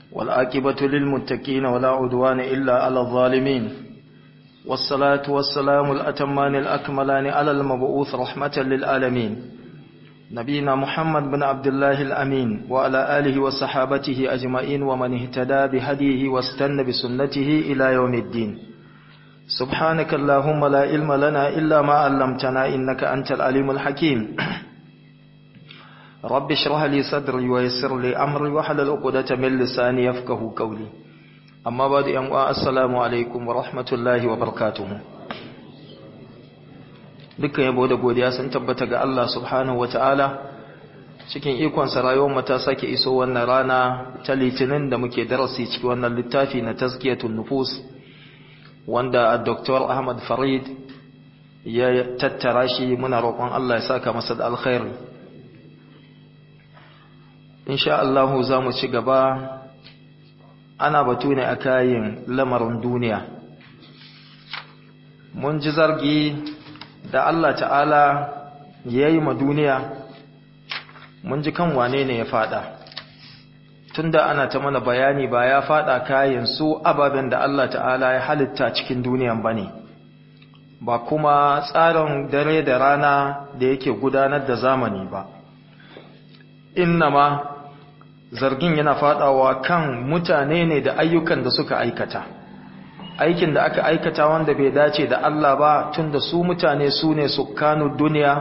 والآكبة للمتقين ولا عدوان إلا على الظالمين والصلاة والسلام الأتمان الأكملان على المبعوث رحمة للعالمين نبينا محمد بن عبد الله الأمين وعلى آله وصحابته أجمعين ومن اهتدى بهديه واستنى بسنته إلى يوم الدين سبحانك اللهم لا علم لنا إلا ما علمتنا إنك أنت العليم الحكيم رب اشرح لي صدري ويسر لي أمري وحلل عقدة من لساني يفقه قولي أما بعد أن السلام عليكم ورحمة الله وبركاته dukkan yabo da godiya sun tabbata ga Allah subhanahu wataala cikin ikonsa rayuwar mu ta sake iso wannan rana ta litinin da muke darasi cikin wannan littafi na tazkiyatun nufus wanda Dr. Ahmad Farid ya tattara shi muna roƙon Allah ya saka masa da alkhairi insha Allah za mu ci gaba ana batu ne a kayan lamarin duniya mun ji zargi da Allah ta'ala ya yi ma duniya mun ji kan wane ne ya fada tunda ana ta mana bayani ba ya fada kayan su ababen da Allah ta'ala ya halitta cikin duniyan ba ne ba kuma tsarin dare da rana da yake gudanar da zamani ba innama zargin yana fadawa kan mutane ne da ayyukan da suka aikata aikin da aka aikata wanda bai dace da Allah ba tunda su mutane su ne sukkanu duniya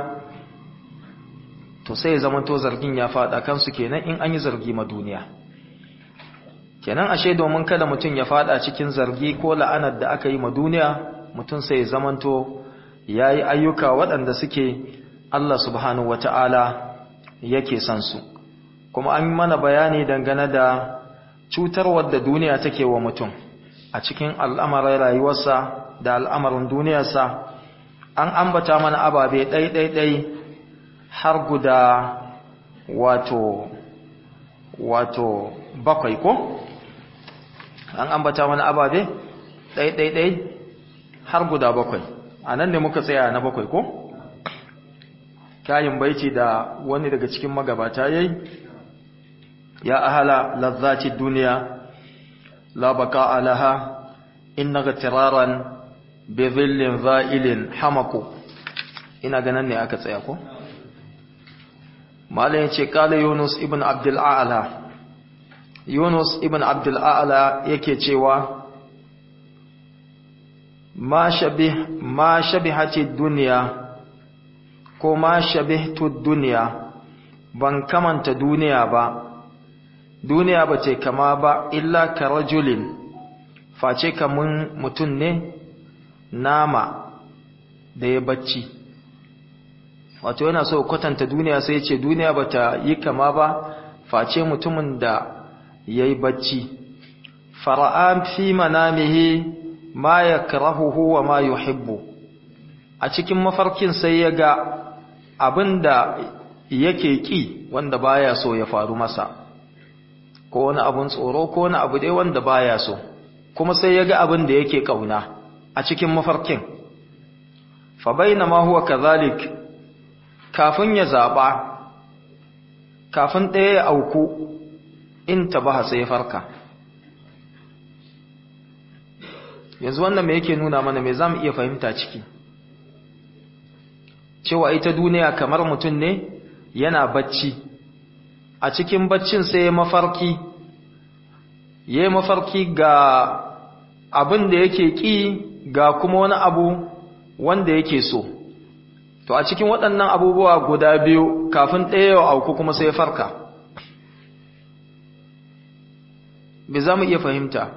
to sai zaman to zargin ya fada kansu kenan in an yi zargi ma duniya kenan ashe domin kada mutum ya fada cikin zargi ko la'anar da aka yi ma duniya mutum sai zamanto yayi ayyuka waɗanda suke Allah subhanahu wata'ala yake son su kuma an mana bayani dangane da cutarwar da duniya take wa mutum a cikin al'amarin rayuwarsa da al'amarin duniyarsa an ambata mana ababe ɗai-ɗai-ɗai har guda wato wato bakwai ko an ambata mana ababe ɗai-ɗai-ɗai har guda bakwai a nan ne muka tsaya na bakwai ko kayan baiti da wani daga cikin magabata yayi ya ahala lazzaci duniya la baka alaha inna tiraran bi dhillin za'ilin hamaku ina ganin ne aka tsaya ko malai yace kala yunus ibn abdul a'la yunus ibn abdul a'la yake cewa ma shabih ma shabihati dunya ko ma shabihtu dunya ban kamanta duniya ba duniya ba ce kama ba illa ka rajulin face kamun mutum ne nama da ya bacci wato yana so kwatanta duniya sai ce duniya ba ta yi kama ba face mutumin da ya yi bacci fara'an fi manamihi ma ya karahuhu wa ma yuhibbu a cikin mafarkin sai ya ga abin da yake ƙi wanda baya so ya faru masa ko wani abun tsoro ko wani abu dai wanda baya so kuma sai ya ga abin da yake kauna a cikin mafarkin fa bainama huwa kadhalik kafin ya zaba kafin ɗaya ya auku in tabaha sai farka yanzu wannan me yake nuna mana me zamu iya fahimta ciki cewa ita duniya kamar mutum ne yana bacci a cikin baccin sai ya mafarki ya mafarki ga abin da yake ƙi ga kuma wani abu wanda yake so to a cikin waɗannan abubuwa guda biyu kafin ɗaya yau auku kuma sai farka me za mu iya fahimta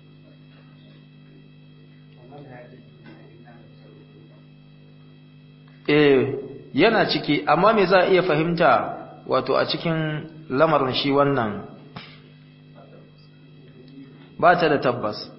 eh yana ciki amma me za a iya fahimta wato a cikin lamarin shi wannan ba ta da tabbas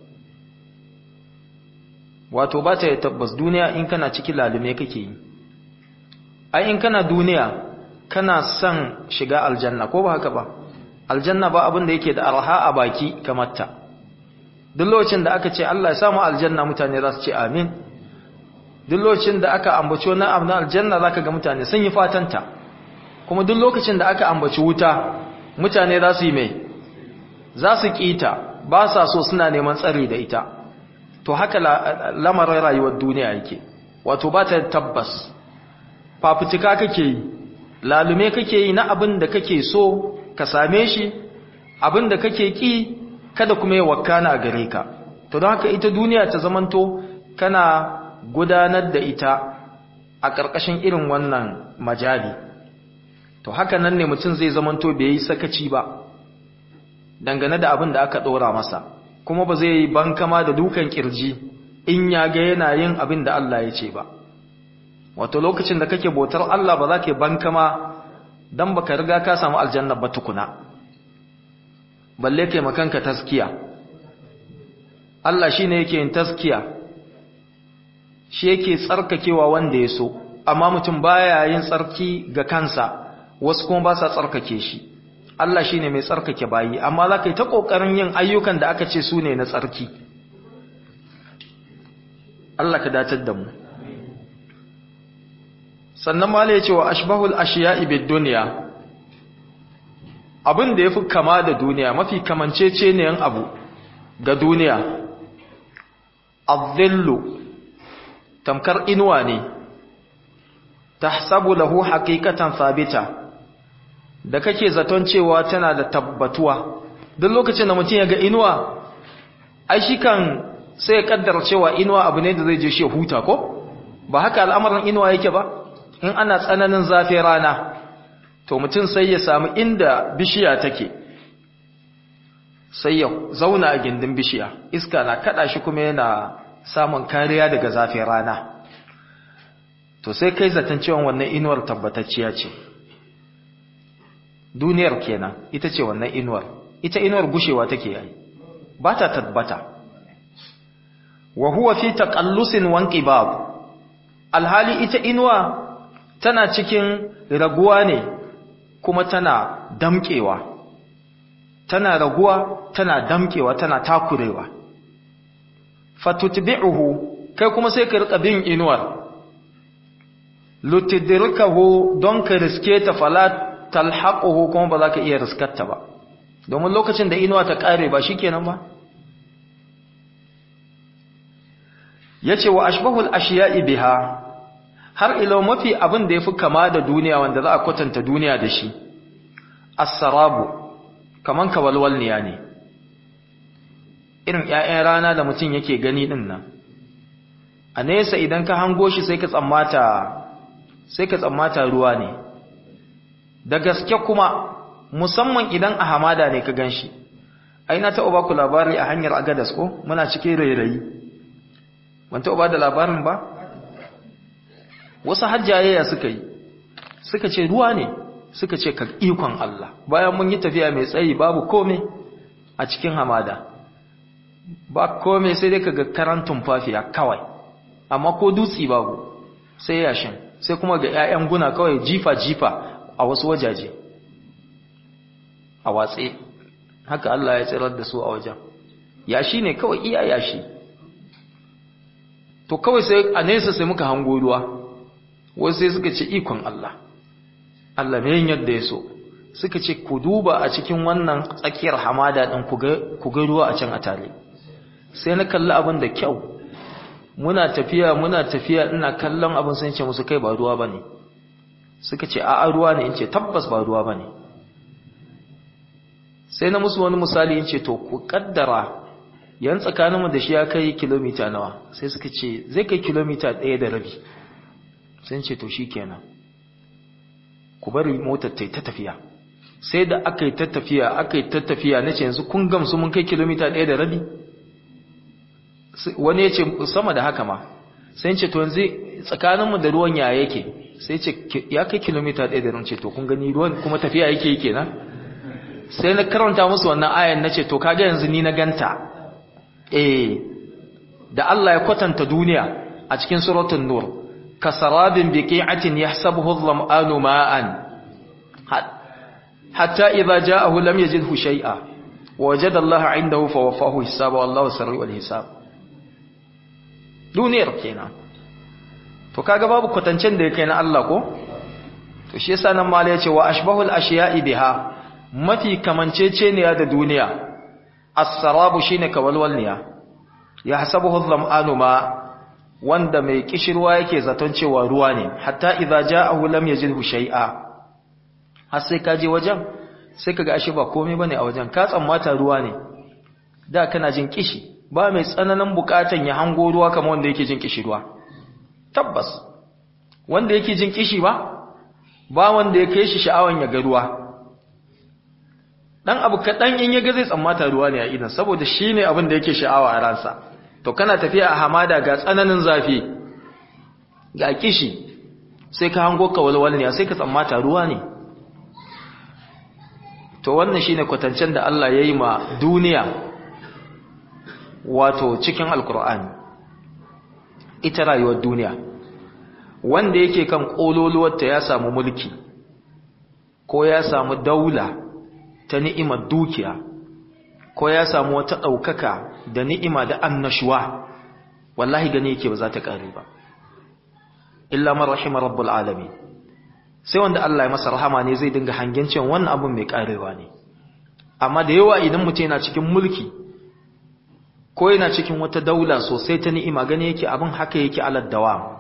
wato ba ta da tabbas duniya in kana ciki lalume kake yi ai in kana duniya kana son shiga aljanna ko ba haka ba aljanna ba abin da yake da arha a baki kamar ta duk lokacin da aka ce Allah ya samu aljanna mutane za su ce amin duk lokacin da aka ambaci wani abu na aljanna zaka ga mutane sun yi fatanta kuma duk lokacin da aka ambaci wuta mutane za su yi mai za su kita ba sa so suna neman tsari da ita to haka lamarin rayuwar duniya yake wato ba ta tabbas fafutuka kake yi lalume kake yi na abin da kake so ka same shi abin da kake ki kada kuma ya wakana a gare ka to don haka ita duniya ta zamanto kana gudanar da ita a ƙarƙashin irin wannan majali to haka nan ne mutum zai zamanto bai yi sakaci ba dangane da abin da aka ɗora masa kuma ba zai yi bankama da dukan ƙirji in ya ga yana yin abin da Allah ya ce ba wato lokacin da kake bautar Allah ba za ka yi bankama don baka riga ka samu aljanna ba tukuna balle kai makanka taskiya Allah shine yake yin taskiya shi yake tsarkakewa wanda ya so amma mutum baya yin tsarki ga kansa wasu kuma ba sa tsarkake shi Allah shine mai tsarkake bayi amma za ka yi ta ƙoƙarin yin ayyukan da aka ce su ne na tsarki Allah ka datar da mu sannan ma ya ce wa ashbahul ashiya'i bid dunya abin da yafi kama da duniya mafi kamancece ne yan abu ga duniya adhillu tamkar inuwa ne tahsabu lahu haqiqatan thabita da kake zaton cewa tana da tabbatuwa duk lokacin da mutum ya ga inuwa ai shi kan sai ya kaddara cewa inuwa abu ne da zai je shi huta ko ba haka al'amarin inuwa yake ba in ana tsananin zafi rana to mutum sai ya samu inda bishiya take sai ya zauna a gindin bishiya iska na kada shi kuma yana samun kariya daga zafin rana to sai kai zaton cewa wannan inuwar tabbatacciya ce duniyar kenan ita ce wannan inuwar ita inuwar gushewa take yi ba ta tabbata wa huwa fi taqallusin wanqibab alhali ita inuwa tana cikin raguwa ne kuma tana damkewa tana raguwa tana damkewa tana takurewa fatutbi'uhu kai kuma sai ka rika bin inuwar lutidrikahu don ka riske ta fala talhaquhu kuma ba za ka iya riskarta ba domin lokacin da inuwa ta kare ba shikenan ba yace wa ashbahul ashiya'i biha har ilo mafi abin da yafi kama da duniya wanda za a kwatanta duniya da shi as-sarabu kaman kawalwalniya ne irin ƴaƴan rana da mutum yake gani din nan a nesa idan ka hango shi sai ka tsammata sai ka tsammata ruwa ne da gaske kuma musamman idan a hamada ne ka ganshi ai na taɓa baku labari a hanyar agadas ko muna cikin rairayi ban taɓa ba da labarin ba wasu hajjayaya suka yi suka ce ruwa ne suka ce ka ikon Allah bayan mun yi tafiya mai tsayi babu kome a cikin hamada ba kome sai dai kaga karan tumfafiya kawai amma ko dutsi babu sai yashin sai kuma ga 'ya'yan guna kawai jifa-jifa a wasu wajaje a watse haka Allah ya tsirar da su a wajen yashi ne kawai iya yashi to kawai sai a nesa sai muka hango ruwa wasu sai suka ce ikon Allah Allah mai yadda ya so suka ce ku duba a cikin wannan tsakiyar hamada ɗin ku ga ruwa a can a tare sai na kalli abin da kyau muna tafiya muna tafiya ina kallon abin sun ce musu kai ba ruwa ba ne suka ce a'a ruwa ne in ce tabbas ba ruwa ba ne sai na musu wani misali in ce to ku kaddara yan tsakaninmu da shi ya kai kilomita nawa sai suka ce zai kai kilomita ɗaya da rabi sun ce to shi kenan ku bari motar ta yi ta tafiya sai da aka yi ta tafiya aka yi ta tafiya na ce yanzu kun gamsu mun kai kilomita ɗaya da rabi wani ya ce sama da haka ma sai ce to yanzu tsakaninmu da ruwan ya yake sai ce ya kai kilomita ɗaya da rabi ce to kun gani ruwan kuma tafiya yake yi kenan sai na karanta musu wannan ayan na ce to kaga yanzu ni na ganta eh da Allah ya kwatanta duniya a cikin suratul nur kasarabin biqi'atin yahsabuhu adh-dhama'anu ma'an hatta idza ja'ahu lam yajidhu shay'a wajada Allah 'indahu fawaffahu hisaba wallahu sari'ul hisab duniyar kenan to kaga babu kwatancen da yake na Allah ko to shi yasa nan mala yace wa ashbahul ashiya'i biha mafi kamanceceniya da duniya as-sarabu shine kawalwalniya ya hasabuhu dham'anu ma wanda mai kishirwa yake zaton cewa ruwa ne hatta idza ja'ahu lam yajidhu shay'a har sai ka je wajen sai kaga ashe ba komai bane a wajen ka tsammata ruwa ne da kana jin kishi ba mai tsananin bukatan ya hango ruwa kamar wanda yake jin kishi ruwa tabbas wanda yake jin kishi ba ba wanda ya kai shi sha'awan ya ga ruwa dan abu kadan in ya ga zai tsammata ruwa ne a idan saboda shine abin da yake sha'awa a ransa to kana tafiya a hamada ga tsananin zafi ga kishi sai ka hango ka walwal ne sai ka tsammata ruwa ne to wannan shine kwatancen da Allah ya yi ma duniya wato cikin alkur'ani ita rayuwar duniya wanda yake kan kololuwarta ya samu mulki ko ya samu daula ta ni'imar dukiya ko ya samu wata ɗaukaka da ni'ima da annashuwa wallahi gani yake ba za ta ƙare ba illa man rahima rabbul alamin sai wanda Allah ya masa rahama ne zai dinga hangen cewa wannan abun mai ƙarewa ne amma da yawa idan mutum yana cikin mulki ko yana cikin wata daula sosai ta ni'ima gani yake abin haka yake alad dawam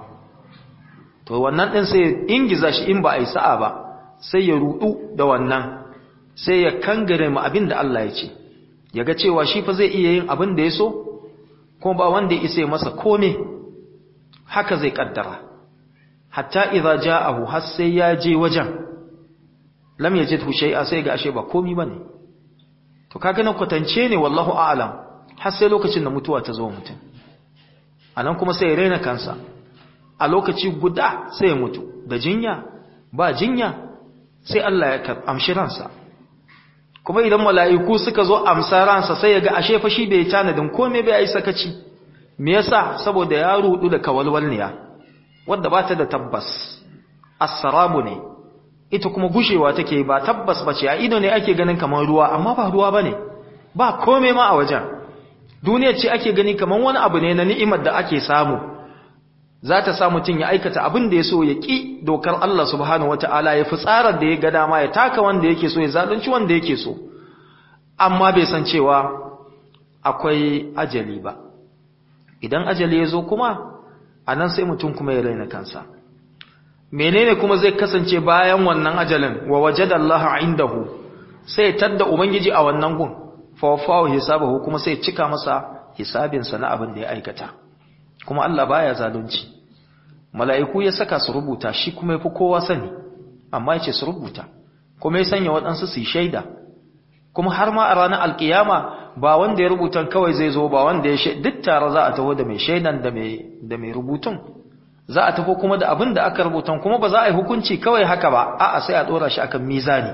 to wannan din sai ingiza shi in ba a yi sa'a ba sai ya rudu da wannan sai ya kangare mu abin da Allah ya ce ya ga cewa shi fa zai iya yin abin da ya so kuma ba wanda ya isa masa kome haka zai kaddara hatta idza ja'ahu har sai ya je wajen lam yajidhu shay'a sai ga ashe ba komi bane to kaga nan kwatance ne wallahu a'lam har sai lokacin da mutuwa ta zo mutum anan kuma sai ya raina kansa a lokaci guda sai ya mutu da jinya ba jinya sai Allah ya amshi ransa kuma idan mala'iku suka zo amsa ransa sai ya ga ashe fa shi bai tanadin komai bai yi sakaci me yasa saboda ya rudu da kawalwalniya wanda ba ta da tabbas as-sarabu ne ita kuma gushewa take ba tabbas bace a ido ne ake ganin kamar ruwa amma ba ruwa bane ba komai ma a wajen duniya ce ake gani kamar wani abu ne na ni'imar da ake samu za ta sa mutum ya aikata abin da ya so ya ƙi dokar Allah subhanahu wata'ala ya fi tsarar da ya ga dama ya taka wanda yake so ya zalunci wanda yake so amma bai san cewa akwai ajali ba idan ajali ya zo kuma a nan sai mutum kuma ya raina kansa menene kuma zai kasance bayan wannan ajalin wa wajada Allah indahu sai tadda ubangiji a wannan gun fa wafahu hisabahu kuma sai cika masa hisabinsa na abin da ya aikata kuma Allah baya zalunci mala'iku ya saka su rubuta shi kuma yafi kowa sani amma yace su rubuta kuma ya sanya waɗansu su shaida kuma har ma a ranar alkiyama ba wanda ya rubutan kawai zai zo ba wanda ya duk tare za a taho da mai shaidan da mai da mai rubutun za a tafi kuma da abin da aka rubutan kuma ba za a yi hukunci kawai haka ba a'a sai a dora shi akan mizani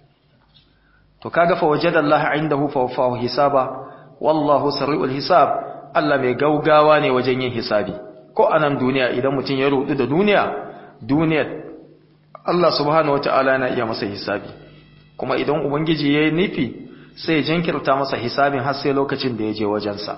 to kaga fa wajadallahi indahu fa wafahu hisaba wallahu sari'ul hisab Allah mai gaugawa ne wajen yin hisabi ko a nan duniya idan mutum ya rudu da duniya duniyar Allah subhanahu wata'ala yana iya masa hisabi kuma idan ubangiji ya yi nufi sai ya jinkirta masa hisabin har sai lokacin da ya je wajensa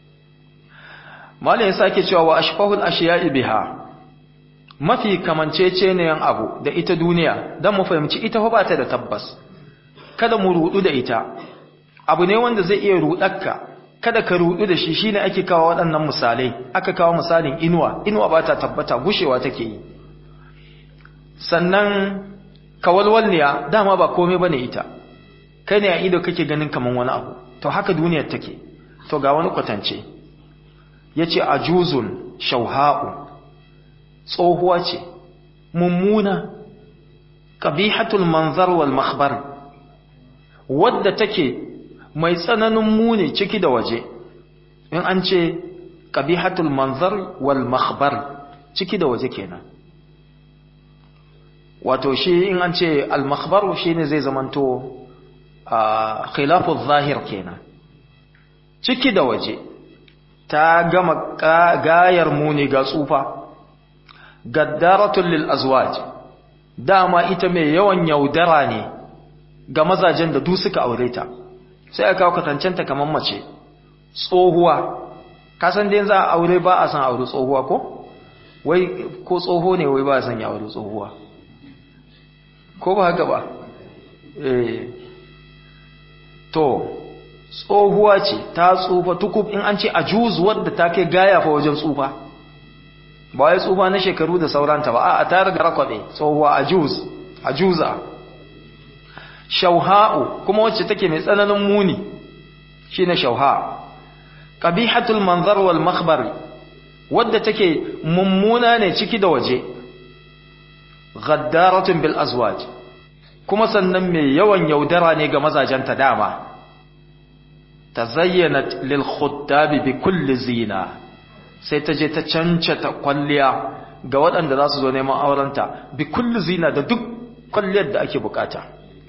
malayin sake cewa wa ashfahul ashiya'i biha mafi kamanceceniyan abu da ita duniya don mu fahimci ita ba ta da tabbas kada mu rudu da ita abu ne wanda zai iya rudarka kada ka rudu da shi shine ake kawo waɗannan misalai aka kawo misalin inuwa inuwa ba ta tabbata gushewa take yi sannan kawalwalniya dama ba komai bane ita kai ne a ido kake ganin kaman wani abu to haka duniyar take to ga wani kwatance yace ajuzun shauha'u tsohuwa ce mummuna qabihatul manzar wal makhbar wadda take mai tsananin muni ciki da waje in an ce qabihatul manzar wal makhbar ciki da waje kenan wato shi in an ce al makhbar shine zai zamanto khilafu zahir kenan ciki da waje ta gama gayar muni ga tsufa gaddaratul lil azwaj dama ita mai yawan yaudara ne ga mazajen da du suka aure ta sai aka kawo katancenta kamar mace tsohuwa kasan dai za a aure ba a san aure tsohuwa ko wai ko tsoho ne wai ba a san ya aure tsohuwa ko ba haka ba eh to tsohuwa ce ta tsufa tukub in an ce ajuz wadda ta kai gaya fa wajen tsufa ba wai tsufa na shekaru da sauranta ba a ta riga rakwabe tsohuwa ajuz ajuza shauha'u kuma wacce take mai tsananin muni shine shauha qabihatul manzar wal makhbar wadda take mummuna ne ciki da waje ghaddaratun bil azwaj kuma sannan mai yawan yaudara ne ga mazajenta dama tazayyanat lil khuttab bi kulli zina sai ta je ta cancata kwalliya ga waɗanda za su zo neman aurenta bi kulli zina da duk kwalliyar da ake bukata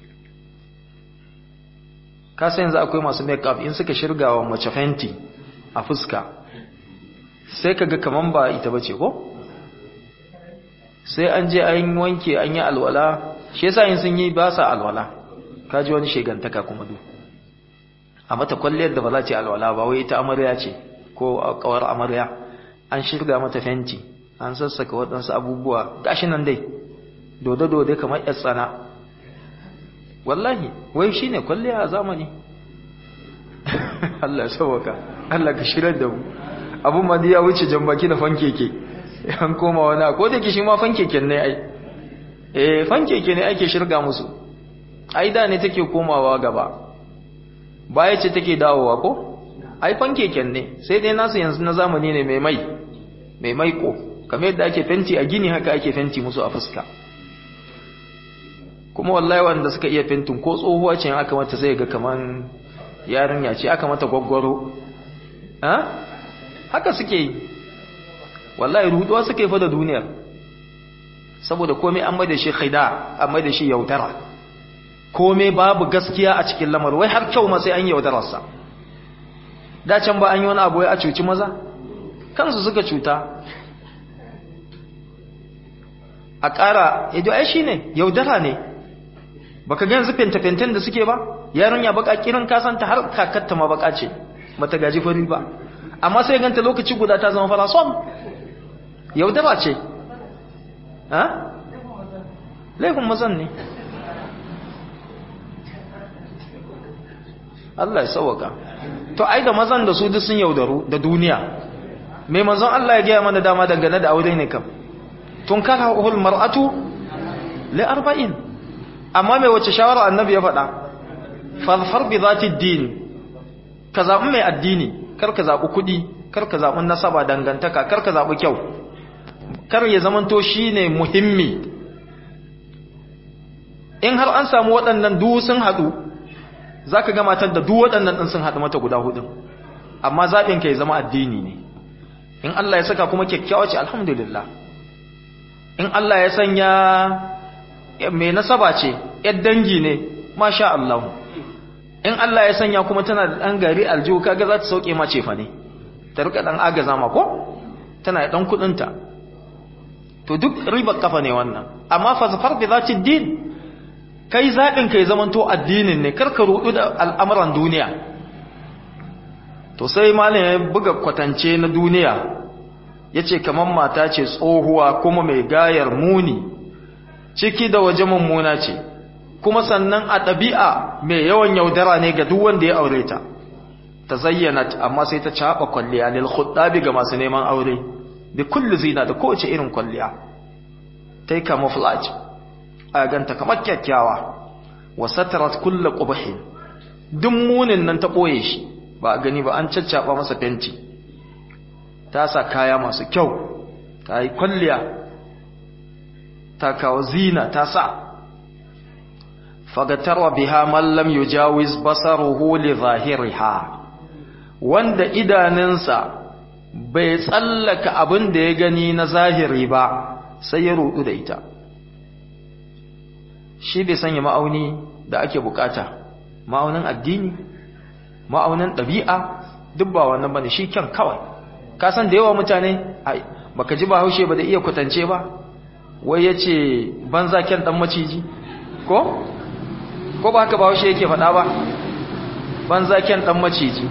ka san yanzu akwai masu make-up in suka shirga wa mace fenti a fuska sai kaga kaman ba ita bace ko sai an je an wanke an yi alwala shi yasa in sun yi ba sa alwala kaji wani shegantaka kuma duk a mata kwalliyar da ba za ta yi alwala ba wai ita amarya ce ko kawar amarya an shirga mata fenti an sassaka waɗansu abubuwa gashi nan dai dode-dode kamar yar tsana wallahi wai shine kwalliya a zamani Allah ya sauwaka Allah ka shirar da mu abun ma ya wuce jambaki da fankeke an koma wani ko da ke shi ma fankeken ne ai eh fankeke ne ake shirga musu ai da ne take komawa gaba baya ce take dawowa ko ai fankeken ne sai dai nasu yanzu na zamani ne mai mai mai maiko kamar yadda ake fenti a gini haka ake fenti musu a fuska kuma wallahi wanda suka iya fentin ko tsohuwa ce aka mata sai ga kaman yarinya ce aka mata gwaggwaro ha haka suke yi wallahi ruduwa suke fa da duniyar saboda komai an maida shi khida an maida shi yaudara komai babu gaskiya a cikin lamar wai har kyau ma sai an yaudararsa da can ba an yi wani abu a cuci maza kansu suka cuta a ƙara yajo ai shine yaudara ne baka ga yanzu fenta-fenten da suke ba yarinya baka kiran kasanta har kakatta ma baka ce mata gaji fari ba amma sai ganta lokaci guda ta zama fara som yaudara ce ha laifin mazan ne Allah ya sauwaka to ai da mazan da su duk sun yaudaru da duniya mai manzon Allah ya gaya mana dama dangane da aure ne kam tun kara uhul mar'atu li arba'in amma mai wace shawara annabi ya faɗa farfar bi zati din ka zaɓi mai addini kar ka zaɓi kuɗi kar ka zaɓi nasaba dangantaka kar ka zaɓi kyau kar ya zamanto shine muhimmi in har an samu waɗannan duk sun haɗu za ka gamatar da duk waɗannan ɗin sun haɗu mata guda hudun amma zaɓin ka ya zama addini ne in Allah ya saka kuma kyakkyawa ce alhamdulillah in Allah ya sanya mai nasaba ce ‘yar dangi ne masha Allah in Allah ya sanya kuma tana da ɗan gari aljihu kaga za ta sauke ma cefa ne ta rika ɗan agaza ma ko tana da ɗan kuɗinta to duk ribar kafa ne wannan amma fasafar da za ci din kai zaɓin kai zamanto addinin ne karka rudu da al'amuran duniya to sai malam ya buga kwatance na duniya ya ce kamar mata ce tsohuwa kuma mai gayar muni ciki da waje mummuna ce kuma sannan a ɗabi'a mai yawan yaudara ne ga duk wanda ya aure ta ta zayyana amma sai ta caɓa kwalliya lil khuddabi ga masu neman aure da kullu zina da kowace irin kwalliya ta yi camouflage a ganta kamar kyakkyawa wa satarat kullu qubhin duk munin nan ta ɓoye shi ba a gani ba an caccaba masa fenti ta sa kaya masu kyau ta yi kwalliya ta kawo zina ta sa fagatarwa biha mallam yujawiz basaruhu li zahiriha wanda idanunsa bai tsallaka abin da ya gani na zahiri ba sai ya rudu da ita shi bai sanya ma'auni da ake bukata ma'aunin addini ma'aunin ɗabi'a duk ba wannan bane shi kyan kawai ka san da yawa mutane baka ji ba haushe ba da iya kwatance ba wai yace banza kyan dan maciji ko ko ba haka ba haushe yake faɗa ba banza kyan dan maciji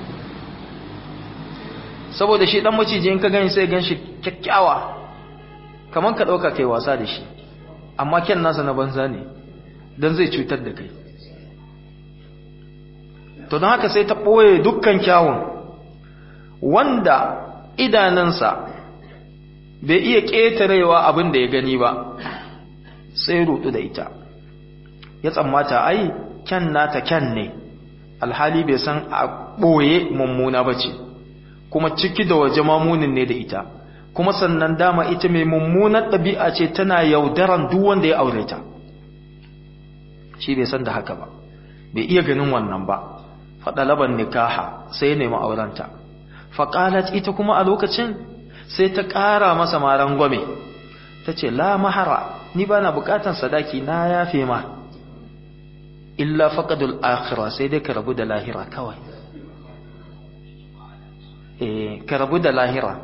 saboda shi dan maciji in ka gani sai gan shi kyakkyawa kaman ka dauka kai wasa da shi amma kyan nasa na banza ne dan zai cutar da kai to don haka sai ta ɓoye dukkan kyawun wanda idanunsa bai iya ƙetarewa abin da ya gani ba sai rudu da ita ya tsammata ai kyan nata kyan ne alhali bai san a ɓoye mummuna ba ce kuma ciki da waje mamunin ne da ita kuma sannan dama ita mai mummunar ɗabi'a ce tana yaudaran duk wanda ya aure ta shi bai san da haka ba bai iya ganin wannan ba faɗalaban nikaha sai ya nemi aurenta faƙalat ita kuma a lokacin sai ta ƙara masa maran gwame ta ce la mahara ni ba na buƙatan sadaki na yafe ma illa faƙadul akhira sai dai ka rabu da lahira kawai eh ka rabu da lahira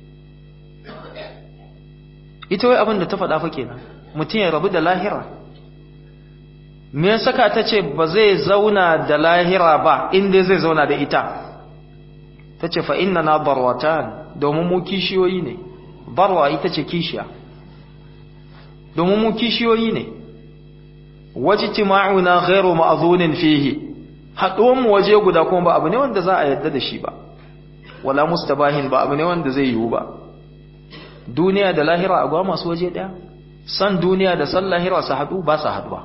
ita wai abin da ta faɗa fa kenan mutum ya rabu da lahira me ya saka ta ce ba zai zauna da lahira ba inda zai zauna da ita ta ce fa inna na barwatan domin mu kishiyoyi ne barwa ita ce kishiya domin mu kishiyoyi ne wajtima'una ghairu ma'dhunin fihi haduwan mu waje guda kuma ba abu ne wanda za a yadda da shi ba wala mustabahin ba abu ne wanda zai yiwu ba duniya da lahira a gwa masu waje daya san duniya da san lahira su hadu ba su haduwa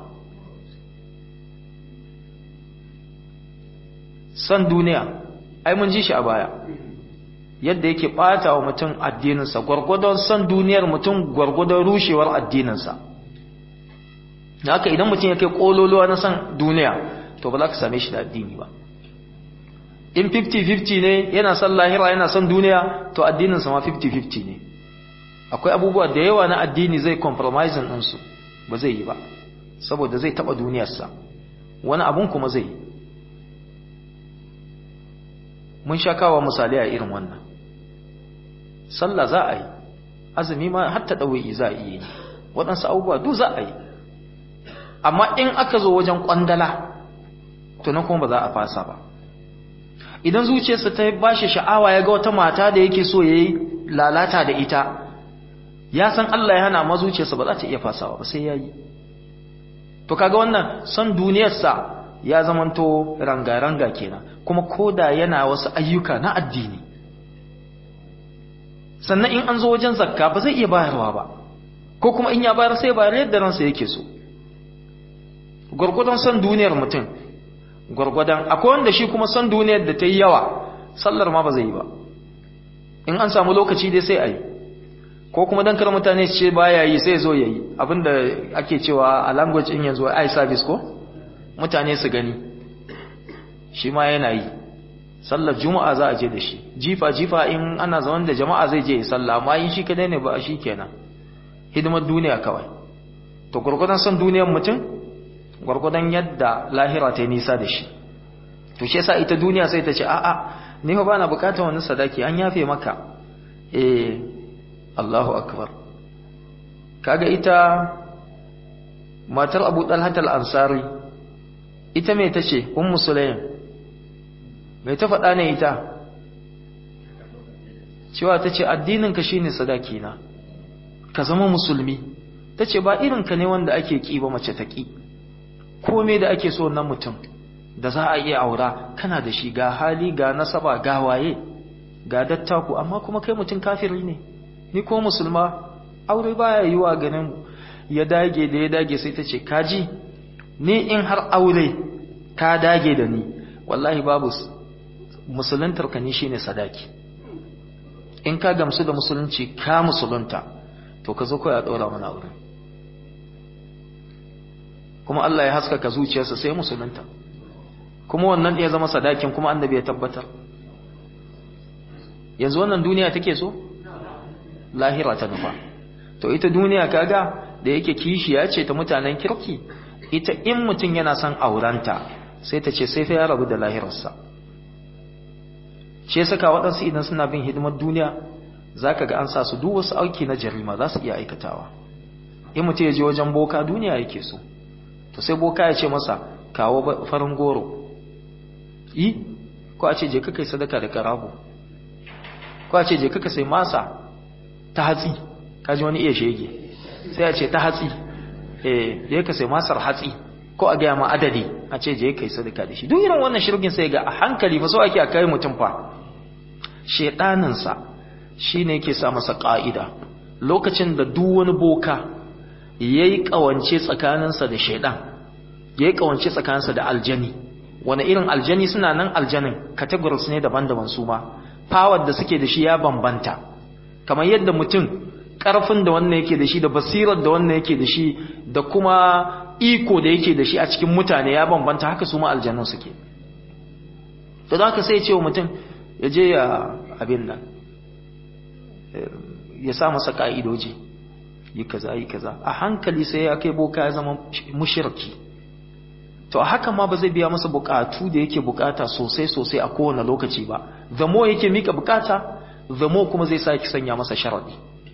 san duniya ai mun ji shi a baya yadda yake bata wa mutum addininsa gwargwadon san duniyar mutum gwargwadon rushewar addininsa haka idan mutum ya kai kololuwa na san duniya to ba za ka same shi da addini ba in 50-50 ne yana son lahira yana son duniya to addininsa ma 50-50 ne akwai abubuwa da yawa na addini zai compromising ɗinsu ba zai yi ba saboda zai taɓa duniyarsa wani abun kuma zai yi mun sha kawo misali a irin wannan sallah za a yi azumi ma hatta ɗauyi za a iya yi waɗansu abubuwa duk za a yi amma in aka zo wajen ƙwandala to nan kuma ba za a fasa ba idan zuciyarsa ta ba shi sha'awa ya ga wata mata da yake so ya yi lalata da ita ya san Allah ya hana ma zuciyarsa ba za ta iya fasawa ba sai ya yi to kaga wannan son duniyarsa ya zamanto ranga-ranga kenan kuma koda yana wasu ayyuka na addini sannan in an zo wajen zakka ba zai iya bayarwa ba ko kuma in ya bayar sai bayar yadda ransa yake so gwargwadon son duniyar mutum gwargwadon akwai wanda shi kuma son duniyar da ta yi yawa sallar ma ba zai yi ba in an samu lokaci dai sai a yi ko kuma don kar mutane su ce baya yi sai zo ya yi abinda ake cewa a language in yanzu eye service ko mutane su gani shi ma yana yi sallar juma'a za a je da shi jifa jifa in ana zaman da jama'a zai je ya salla amma in shi kadai ne ba shi kenan hidimar duniya kawai to gurgudan son duniyar mutum gurgudan yadda lahira ta yi nisa da shi to shi yasa ita duniya sai ta ce a'a ni fa bana bukatar wani sadaki an yafe maka eh Allahu akbar kaga ita matar Abu Talhat al-Ansari ita me tace ummu Sulaim me ta faɗa ne ita cewa tace addinin ka shine sadaki na ka zama musulmi tace ba irin ka ne wanda ake ki ba mace ta ki komai da ake so nan mutum da za a iya aura kana da shi ga hali ga nasaba ga waye ga dattaku amma kuma kai mutum kafiri ne ni ko musulma aure baya yiwa ganin ya dage da ya dage sai ta ce kaji ni in har aure ka dage da ni wallahi babu musuluntar ka ni shine sadaki in ka gamsu da musulunci ka musulunta to ka zo kawai a ɗora mana aure kuma Allah ya haskaka zuciyarsa sai musulunta kuma wannan ya zama sadakin kuma annabi ya tabbatar yanzu wannan duniya take so lahira ta nufa to ita duniya kaga da yake kishiya ce ta mutanen kirki ita in mutum yana son aurenta sai ta ce sai fa ya rabu da lahirarsa shi saka waɗansu idan suna bin hidimar duniya zaka ga an sa su duk wasu auki na jarima za su iya aikatawa in mutum ya je wajen boka duniya yake so to sai boka ya ce masa kawo farin goro yi ko a ce je ka kai sadaka da karago ko a ce je ka sai masa ta hatsi kaji wani iya shege sai a ce ta hatsi eh je ka sai masar hatsi ko a gaya ma adadi a ce je kai sadaka da shi duk irin wannan shirgin sai ga a hankali fa so ake a kai mutum fa shedaninsa shine yake sa masa ka'ida lokacin da duk wani boka yayi kawance tsakaninsa da shedan yayi kawance tsakaninsa da aljani wani irin aljani suna nan aljanin categories ne daban-daban su ma power da suke da shi ya bambanta kamar yadda mutum karfin da wannan yake da shi da basirar da wannan yake da shi da kuma iko da yake da shi a cikin mutane ya bambanta haka su ma aljanun suke to da haka sai ce wa mutum ya je ya abin nan ya sa masa ka'idoji yi kaza yi kaza a hankali sai ya kai boka ya zama mushirki to a haka ma ba zai biya masa bukatu da yake bukata sosai sosai a kowane lokaci ba the more yake mika bukata the more kuma zai sake sanya masa sharadi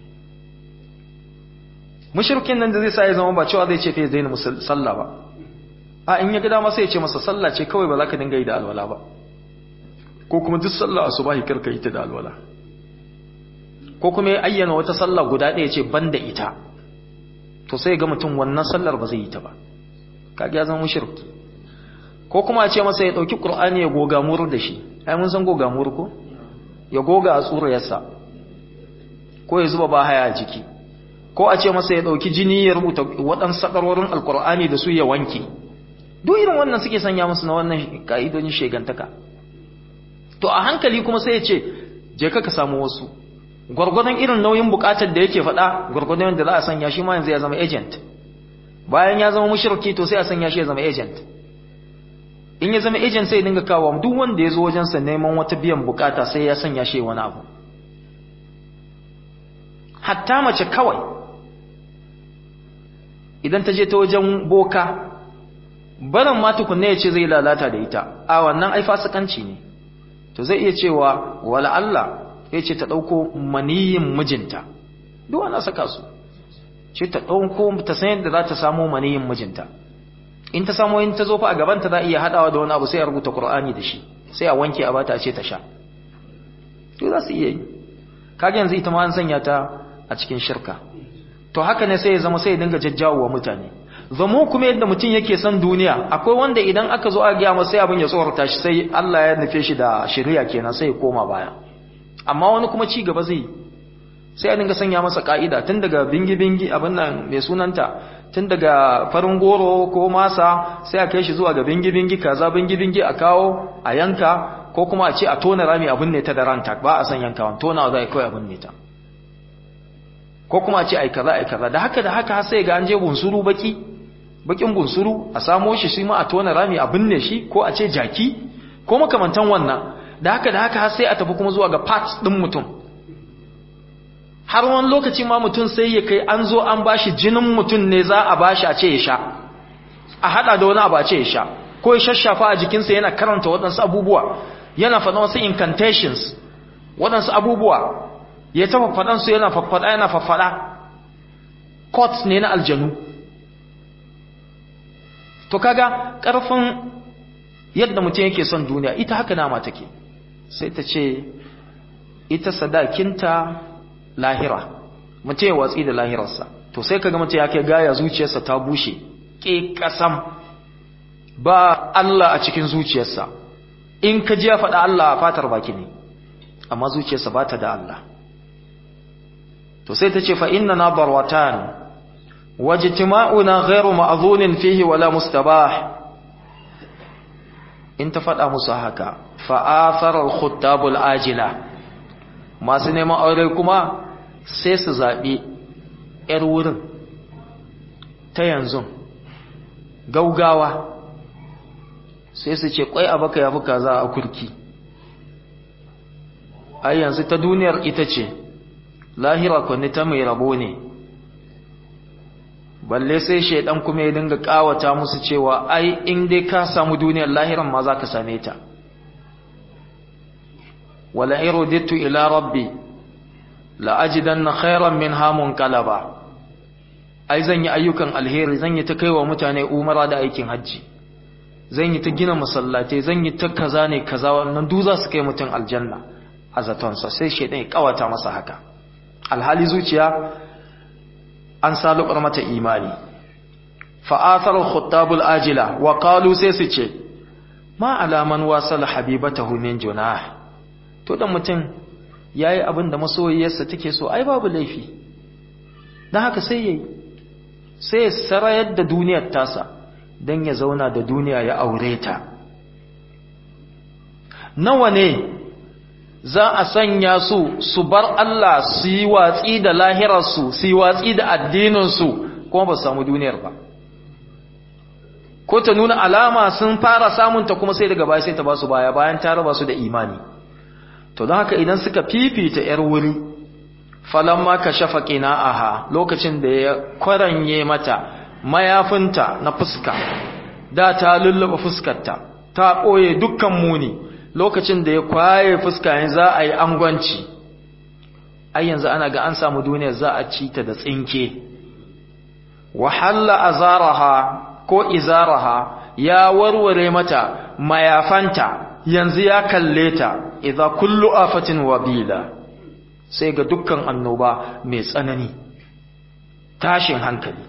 mushrikin nan da zai sa ya zama ba cewa zai ce fa zai sallah ba a in ya ga dama sai ya ce masa sallah ce kawai ba za ka dinga yi da alwala ba ko kuma duk sallah asubahi karka yi ta da alwala ko kuma ya ayyana wata sallah guda ɗaya ce banda ita to sai ga mutum wannan sallar ba zai yi ta ba kaga ya zama mushriki ko kuma a ce masa ya dauki qur'ani ya goga mur da shi ai mun san goga mur ko ya goga a tsuriyarsa ko ya zuba ba haya a jiki ko a ce masa ya dauki jini ya rubuta waɗansu sakarorin alqur'ani da su ya wanke duk irin wannan suke sanya musu na wannan ka'idojin shegantaka to a hankali kuma sai ya ce je ka ka samu wasu gwargwadon irin nauyin bukatar da yake faɗa gwargwadon da za a sanya shi ma yanzu ya zama agent bayan ya zama mushriki to sai a sanya shi ya zama agent in ya zama agent sai dinga kawo duk wanda ya zo wajensa neman wata biyan bukata sai ya sanya shi wani abu hatta mace kawai idan ta je ta wajen boka barin ma tukunne ya ce zai lalata da ita a wannan ai fasikanci ne to zai iya cewa wala Allah ya ce ta ɗauko maniyin mijinta duk wani saka su ce ta ɗauko ta san yadda za ta samo maniyin mijinta in ta samo in ta zo fa a gabanta za a iya haɗawa da wani abu sai a rubuta Qur'ani da shi sai a wanke a bata a ce ta sha to za su iya yi kaga yanzu ita ma an sanya ta a cikin shirka to haka ne sai ya zama sai ya dinga jajjawo wa mutane zamo kuma yadda mutum yake son duniya akwai wanda idan aka zo a gaya masa sai abin ya tsorata shi sai Allah ya nufe shi da shari'a kenan sai ya koma baya amma wani kuma ci gaba zai sai a dinga sanya masa ka'ida tun daga bingi bingi abin nan mai sunanta tun daga farin goro ko masa sai a kai shi zuwa ga bingi bingi kaza bingi bingi a kawo a yanka ko kuma a ce a tona rami abin ne ta da ranta ba a san yankawan tonawa za a kawai abin ne ta ko kuma a ce ai kaza ai kaza da haka da haka sai ga an je bunsuru baki bakin bunsuru a samo shi shi ma a tona rami a binne shi ko a ce jaki ko makamantan wannan da haka da haka sai a tafi kuma zuwa ga parts din mutum har wani lokaci ma mutum sai ya kai an zo an bashi jinin mutum ne za a bashi a ce ya sha a hada da wani abu a ce ya sha ko ya shashafa a jikinsa yana karanta waɗansu abubuwa yana faɗa wasu incantations waɗansu abubuwa ya tafa faɗansu yana faffaɗa yana faffaɗa courts ne na aljanu to kaga ƙarfin yadda mutum yake son duniya ita haka nama take sai ta ce ita sadakinta lahira mutum ya watsi da lahirarsa to sai kaga mutum ya kai gaya zuciyarsa ta bushe ke kasam ba Allah a cikin zuciyarsa in ka ji ya faɗa Allah a fatar baki ne amma zuciyarsa ba ta da Allah to sai ta ce fa inna na barwatan wajtima'una ghairu ma'dhunin fihi wala mustabah in ta faɗa musu haka fa'afarar khuttabul ajila masu neman aure kuma sai su zaɓi ‘yar wurin ta yanzu gaugawa sai su ce ƙwai abaka ya fi kaza a kurki ai yanzu ta duniyar ita ce lahira kwanne ta mai rabo ne balle sai shaidan kuma ya dinga kawata musu cewa ai in dai ka samu duniyar lahiran ma za ka same ta wala iruditu ila rabbi la ajidanna khairan minha munqalaba ai zan yi ayyukan alheri zan yi ta kaiwa mutane umara da aikin hajji zan yi ta gina masallatai zan yi ta kaza ne kaza wannan duk za su kai mutum aljanna a zatonsa sai shaidan ya kawata masa haka alhali zuciya an salubar mata imani fa'athar khuttabul ajila wa qalu sai su ce ma alaman wasal habibatahu min junah to dan mutum yayi abin da masoyiyarsa take so ai babu laifi dan haka sai yayi sai sarayar da duniyar tasa dan ya zauna da duniya ya aure ta nawa ne za a sanya su su bar Allah su yi watsi da lahirarsu su yi watsi da addininsu kuma ba su samu duniyar ba ko ta nuna alama sun fara samunta kuma sai daga baya sai ta ba su baya bayan ta raba su da imani to don haka idan suka fifita yar wuri falamma ka shafa qina'aha lokacin da ya kwaranye mata mayafinta na fuska da ta lullaba fuskarta ta ɓoye dukkan muni lokacin da ya kwaye fuska yanzu za a yi angwanci ai yanzu ana ga an samu duniyar za a ci ta da tsinke wahalla azaraha ko izaraha ya warware mata mayafanta yanzu ya kalle ta idza kullu afatin wabila sai ga dukkan annoba mai tsanani tashin hankali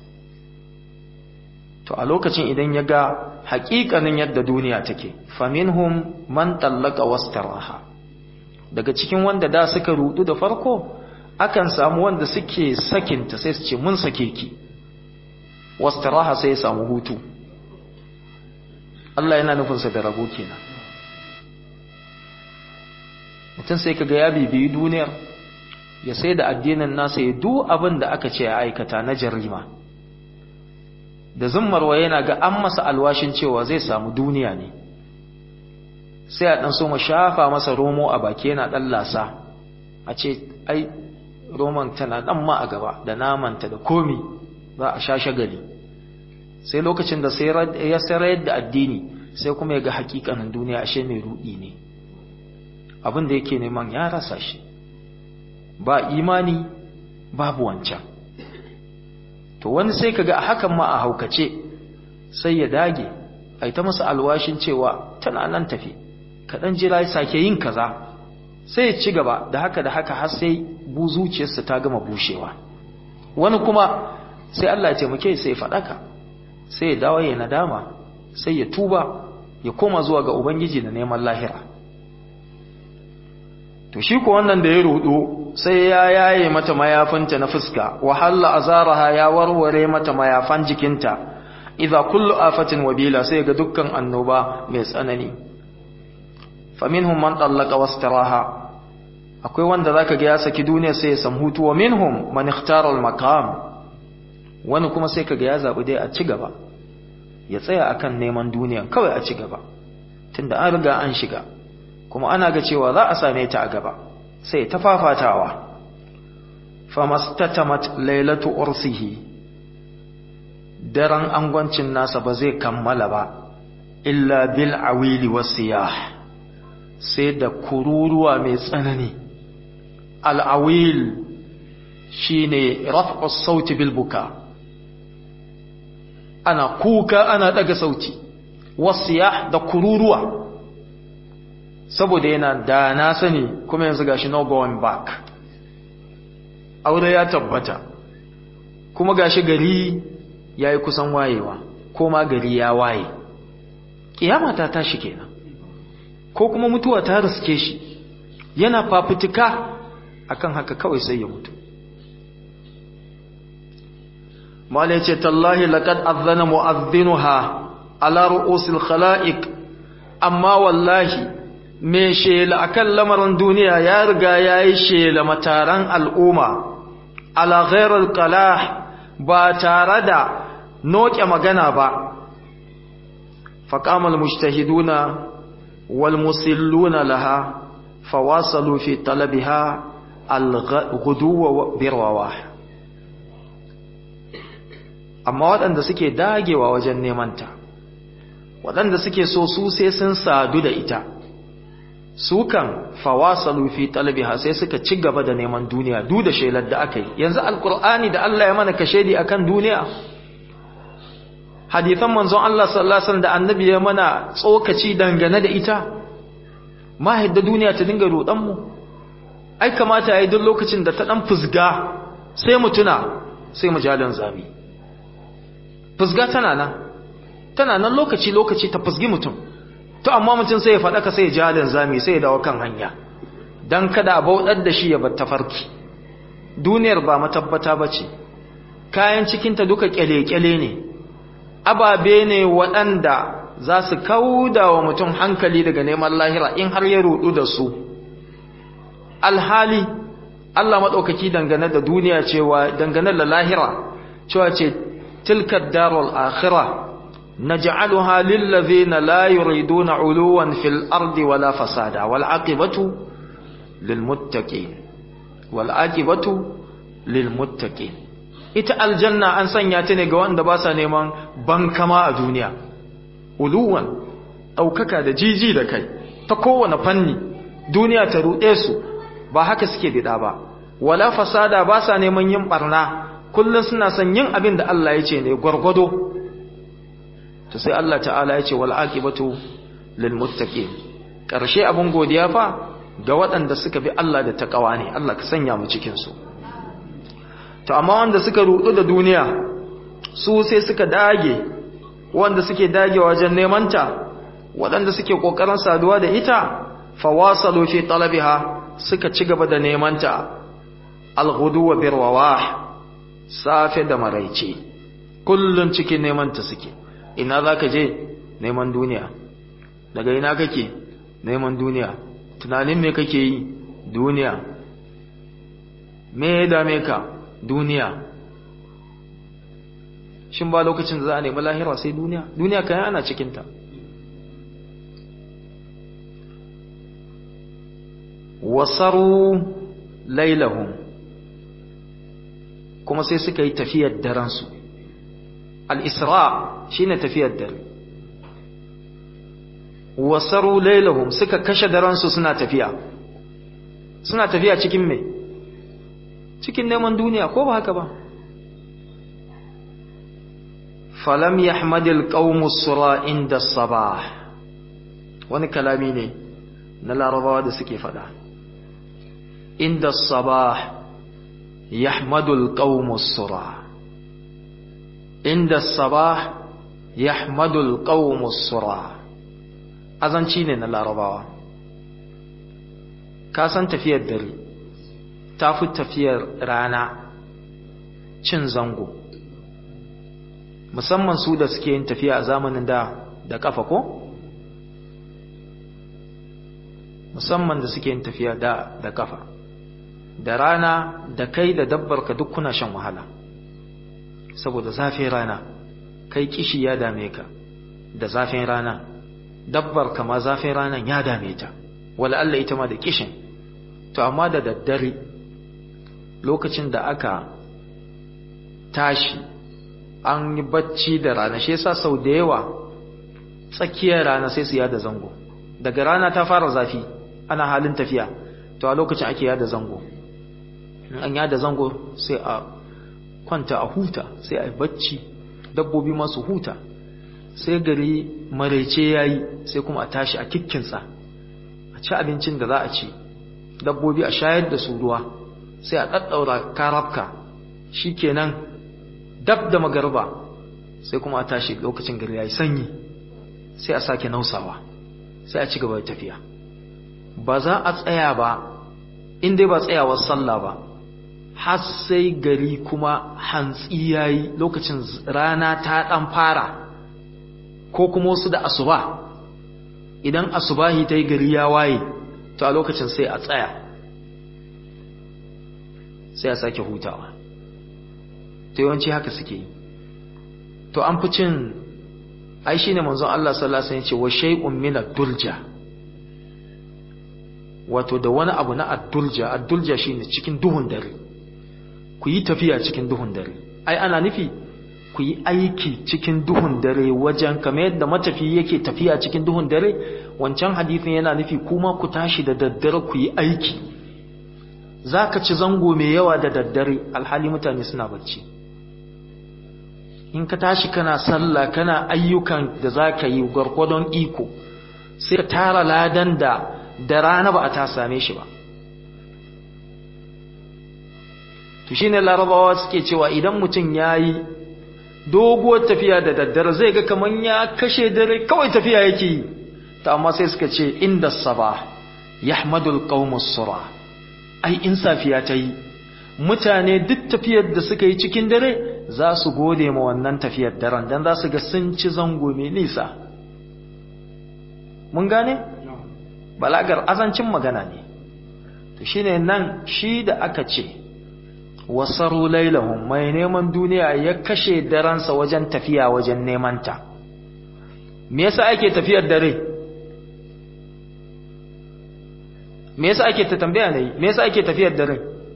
to a lokacin idan ya ga haƙiƙanin yadda duniya take faminhum man tallaka wastaraha daga cikin wanda da suka rudu da farko akan samu wanda suke sakinta sai su ce mun sake ki wastaraha sai ya samu hutu Allah yana nufinsa da rabo kenan mutum sai kaga ya bibiyi duniyar ya sai da addinin nasa ya duk abin da aka ce ya aikata na jarima da zummarwa yana ga an masa alwashin cewa zai samu duniya ne sai a ɗan so mu shafa masa romo a baki yana ɗan lasa a ce ai roman tana ɗan ma a gaba da namanta da komi za a sha shagali sai lokacin da ya sayar da addini sai kuma ya ga hakikanin duniya ashe mai rudi ne abin da yake neman ya rasa shi ba imani babu wancan to wani sai kaga a hakan ma a haukace sai ya dage a ta masa alwashin cewa tana nan tafi kaɗan jira ya sake yin kaza sai ya ci gaba da haka da haka har sai bu zuciyarsa ta gama bushewa wani kuma sai Allah ya taimake sai ya faɗaka sai ya dawo ya nadama sai ya tuba ya koma zuwa ga ubangiji da neman lahira to shi ko wannan da ya rudu sai ya yaye mata mayafinta na fuska wahalla azaraha ya warware mata mayafan jikinta idza kullu afatin wabila sai ga dukkan annoba mai tsanani faminhum man tallaka wastaraha akwai wanda zaka ga ya saki duniya sai ya samu hutu wa minhum man ikhtara al maqam wani kuma sai kaga ya zabi dai a ci gaba ya tsaya akan neman duniya kawai a ci gaba tunda an riga an shiga kuma ana ga cewa za a same ta a gaba sai ta fafatawa famastatamat lailatu ursihi daren angwancin nasa ba zai kammala ba illa bil awili wasiyah sai da kururuwa mai tsanani al-awil shine raf'u sauti bil buka ana kuka ana daga sauti wasiyah da kururuwa saboda yana da na sani kuma yanzu gashi no going back aure ya tabbata kuma gashi gari yayi kusan wayewa ko ma gari ya waye kiyama ta tashi kenan ko kuma mutuwa ta riske shi yana fafutuka akan haka kawai sai ya mutu mala yace tallahi laqad azana mu'adhdhinuha ala ru'usil khalaiq amma wallahi me shela akan lamarin duniya ya riga yayi shela mataran al'umma ala ghairil qalah ba tare da noke magana ba faqamal mujtahiduna wal musilluna laha fawasalu fi talabiha al-ghuduwa birwawah amma waɗanda suke dagewa wajen nemanta waɗanda suke so su sai sun sadu da ita su kan fawasalu fi talbiha sai suka ci gaba da neman duniya duk da shelar da aka yi yanzu alkur'ani da Allah ya mana kashedi akan duniya hadithan manzon Allah sallallahu alaihi wasallam da annabi ya mana tsokaci dangane da ita ma hidda duniya ta dinga rodan mu ai kamata yayi duk lokacin da ta dan fusga sai mu tuna sai mu jalan zabi fusga tana nan tana nan lokaci lokaci ta fusgi mutum to amma mutum sai ya faɗa ka sai ya ja da zami sai ya dawo kan hanya dan kada a bauɗar da shi ya bar tafarki duniyar ba matabbata bace kayan cikinta duka kyale-kyale ne ababe ne waɗanda za su kauda wa mutum hankali daga neman lahira in har ya rudu da su alhali Allah maɗaukaki dangane da duniya cewa dangane da lahira cewa ce tilka darul akhirah naj'aluha lil ladhina la yuriduna uluwan fil ardi wala fasada wal aqibatu lil muttaqin wal aqibatu lil muttaqin ita aljanna an sanya ta ne ga wanda ba sa neman bankama a duniya uluwan ɗaukaka da jiji da kai ta kowane fanni duniya ta ruɗe su ba haka suke bida ba wala fasada ba sa neman yin barna kullum suna son yin abin da Allah ya ce ne gwargwado to sai Allah ta'ala ya ce wal aqibatu lil muttaqin karshe abun godiya fa ga waɗanda suka bi Allah da takawa ne Allah ka sanya mu cikin su to amma wanda suka rudu da duniya su sai suka dage wanda suke dage wajen neman ta waɗanda suke kokarin saduwa da ita fawasalu fi talabiha suka ci gaba da neman ta alghudu wa birwawah safe da maraice kullun cikin neman ta suke ina zaka je neman duniya daga ina kake neman duniya tunanin me kake yi duniya me ya dame ka duniya shin ba lokacin da za a nemi lahira sai duniya duniya kayan ana cikinta wasaru lailahum kuma sai suka yi tafiyar daransu al-isra shine tafiyar dare wasaru lailahum suka kashe daransu suna tafiya suna tafiya cikin me cikin neman duniya ko ba haka ba falam yahmadil qaumus sura inda sabah wani kalami ne na larabawa da suke fada inda sabah yahmadul qaumus sura inda sabah yahmadul qaumus sura azanci ne na larabawa ka san tafiyar dare ta fi tafiyar rana cin zango musamman su da suke yin tafiya a zamanin da da kafa ko musamman da suke yin tafiya da da kafa da rana da kai da dabbar ka duk kuna shan wahala saboda zafin rana kai kishi ya dame ka da zafin rana dabbar ka ma zafin ranan ya dame ta wala Allah ita ma da kishin to amma da daddare lokacin da aka tashi an yi bacci da rana shi yasa sau da yawa tsakiyar rana sai su yada zango daga rana ta fara zafi ana halin tafiya to a lokacin ake yada zango in an yada zango sai a kwanta a huta sai a yi bacci dabbobi masu huta sai gari maraice yayi sai kuma a tashi a kikkinsa a ci abincin da za a ci dabbobi a shayar da su ruwa sai a ɗaɗɗaura karafka shi kenan dab da magarba sai kuma a tashi lokacin gari ya yi sanyi sai a sake nausawa sai a ci gaba da tafiya ba za a tsaya ba in dai ba tsayawar sallah ba har sai gari kuma hantsi ya yi lokacin rana ta ɗan fara ko kuma wasu da asuba idan asubahi ta yi gari ya waye to a lokacin sai a tsaya sai a sake hutawa to yawanci haka suke yi to an fi cin ai shine manzon Allah sallallahu alaihi wasallam ya ce wa shay'un min ad-dulja wato da wani abu na ad-dulja ad-dulja shine cikin duhun dare ku yi tafiya cikin duhun dare ai ana nufi ku yi aiki cikin duhun dare wajen kamar yadda matafi yake tafiya cikin duhun dare wancan hadisin yana nufi kuma ku tashi da daddare ku yi aiki za ka ci zango mai yawa da daddare alhali mutane suna bacci in ka tashi kana sallah kana ayyukan da za ka yi gwargwadon iko sai ka tara ladan da da rana ba a ta same shi ba to shine larabawa suke cewa idan mutum ya yi doguwar tafiya da daddare zai ga kaman ya kashe dare kawai tafiya yake yi ta amma sai suka ce inda saba yahmadul qaumus sura ai in safiya ta yi mutane duk tafiyar da suka yi cikin dare za su gode ma wannan tafiyar daren dan za su ga sun ci zango mai nisa mun gane balagar azancin magana ne to shine nan shi da aka ce wasaru lailahum mai neman duniya ya kashe daransa wajen tafiya wajen neman ta me yasa ake tafiyar dare me yasa ake ta tambaya ne me yasa ake tafiyar dare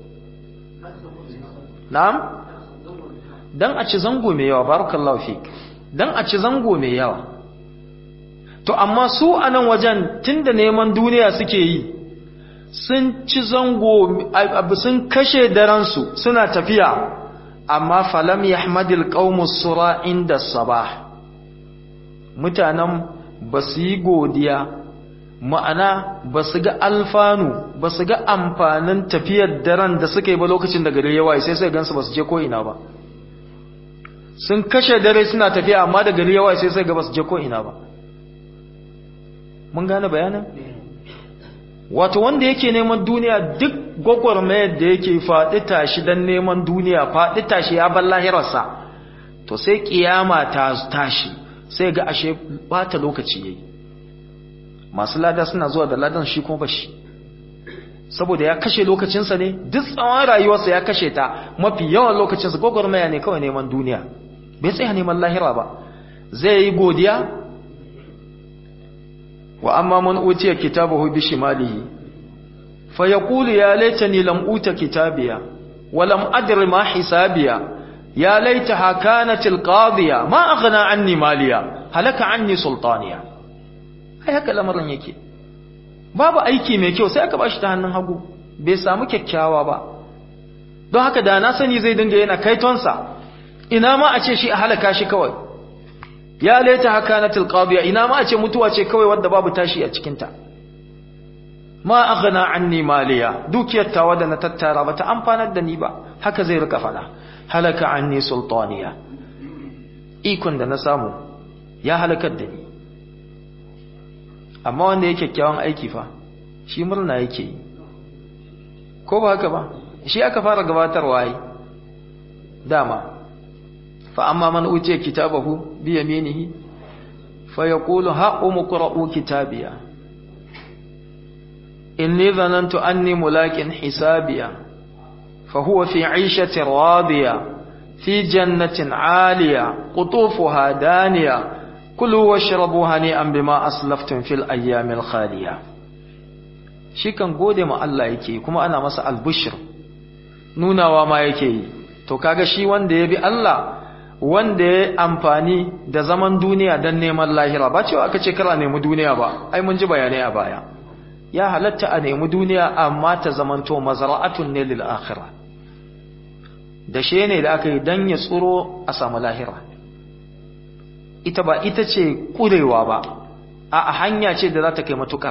na'am dan a ci zango mai yawa barakallahu fik dan a ci zango mai yawa to amma su a nan wajen tunda neman duniya suke yi sun ci zango sun kashe daransu suna tafiya amma falam yahmadil qaumus sura inda sabah mutanen ba su yi godiya ma'ana ba su ga alfanu ba su ga amfanin tafiyar daren da suka yi ba lokacin da gari yawa sai sai gansu ba su je ko ina ba sun kashe dare suna tafiya amma da gari yawa sai sai ga ba su je ko ina ba mun gane bayanin wato wanda yake neman duniya duk gwagwarmayar da yake faɗi tashi don neman duniya faɗi tashi ya bar lahirarsa to sai kiyama ta tashi sai ga ashe bata lokaci yayi masu lada suna zuwa da ladan shi kuma bashi saboda ya kashe lokacinsa ne duk tsawon rayuwarsa ya kashe ta mafi yawan lokacinsa gwagwarmaya ne kawai neman duniya bai tsaya neman lahira ba zai yi godiya wa amma man utiya kitabahu bi shimalihi fa yaqulu ya laitani lam uta kitabiya wa lam adri ma hisabiya ya laitaha kanat alqadiya ma aghna anni maliya halaka anni sultaniya ai haka lamarin yake babu aiki mai kyau sai aka bashi ta hannun hagu bai samu kyakkyawa ba don haka da na sani zai dinga yana kaitonsa ina ma a ce shi a halaka shi kawai ya laita haka na tilqabiya ina ma a ce mutuwa ce kawai wadda babu tashi a cikinta ma aghna anni maliya dukiyar tawa da na tattara bata amfanar da ni ba haka zai rika fada halaka anni sultaniya ikon da na samu ya halakar da ni amma wanda yake kyakkyawan aiki fa shi murna yake yi ko ba haka ba shi aka fara gabatarwa yi dama fa amma man utiya kitabahu bi yaminihi fa yaqulu ha umqra'u kitabiya inni dhanantu anni mulakin hisabiya fa huwa fi 'ishatin radiya fi jannatin 'aliya qutufuha daniya kulu washrabu hani'an bima aslaftum fil ayyamil khaliya shi kan gode ma Allah yake kuma ana masa albushir nunawa ma yake yi to kaga shi wanda ya bi Allah wanda ya amfani da zaman duniya don neman lahira ba cewa aka ce kara nemi duniya ba ai mun ji bayanai a baya ya halatta a nemi duniya amma ta zamanto mazra'atun ne lil akhirah da she ne da aka yi dan ya tsuro a samu lahira ita ba ita ce kurewa ba a hanya ce da za ta kai matukar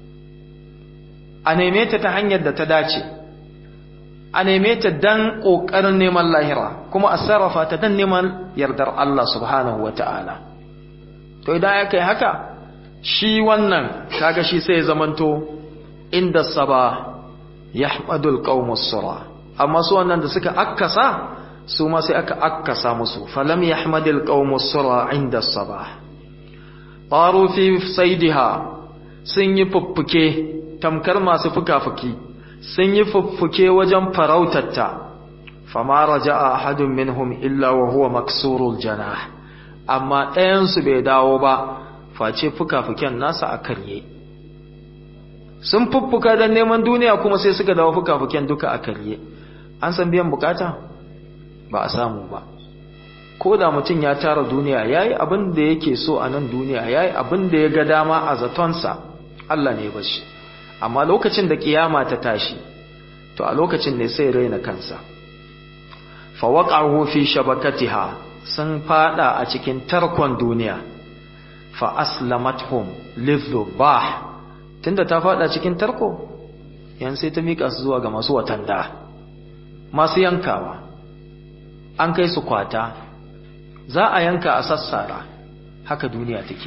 a neme ta ta hanyar da ta dace a neme ta dan ƙoƙarin neman lahira kuma a sarrafa ta dan neman yardar Allah subhanahu wa ta'ala to idan ya kai haka shi wannan kaga shi sai zamanto inda saba yahmadul qaumus sura amma su wannan da suka akkasa su ma sai aka akkasa musu falam yahmadul qaumus sura inda sabah taru fi saidiha sun yi fuffuke tamkar masu fuka-fuki sun yi fuffuke wajen farautarta fama raja'a ahadun minhum illa wa huwa maksurul janah amma ɗayansu bai dawo ba face fuka-fuken nasa a karye sun fuffuka don neman duniya kuma sai suka dawo fuka-fuken duka a karye an san biyan bukata ba a samu ba ko da mutum ya tara duniya ya yi abin da yake so a nan duniya ya yi abin da ya ga dama a zatonsa Allah ne bashi amma lokacin da kiyama ta tashi to a lokacin ne sai raina kansa fa waqa'u fi shabakatiha sun fada a cikin tarkon duniya fa aslamathum lidhubah tunda ta fada cikin tarko yan sai ta mika su zuwa ga masu watanda masu yankawa an kai su kwata za a yanka a sassara haka duniya take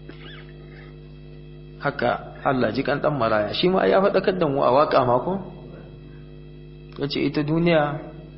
haka Allah ji kan dan maraya shi ma ya faɗakar da mu a waka mako yace ita duniya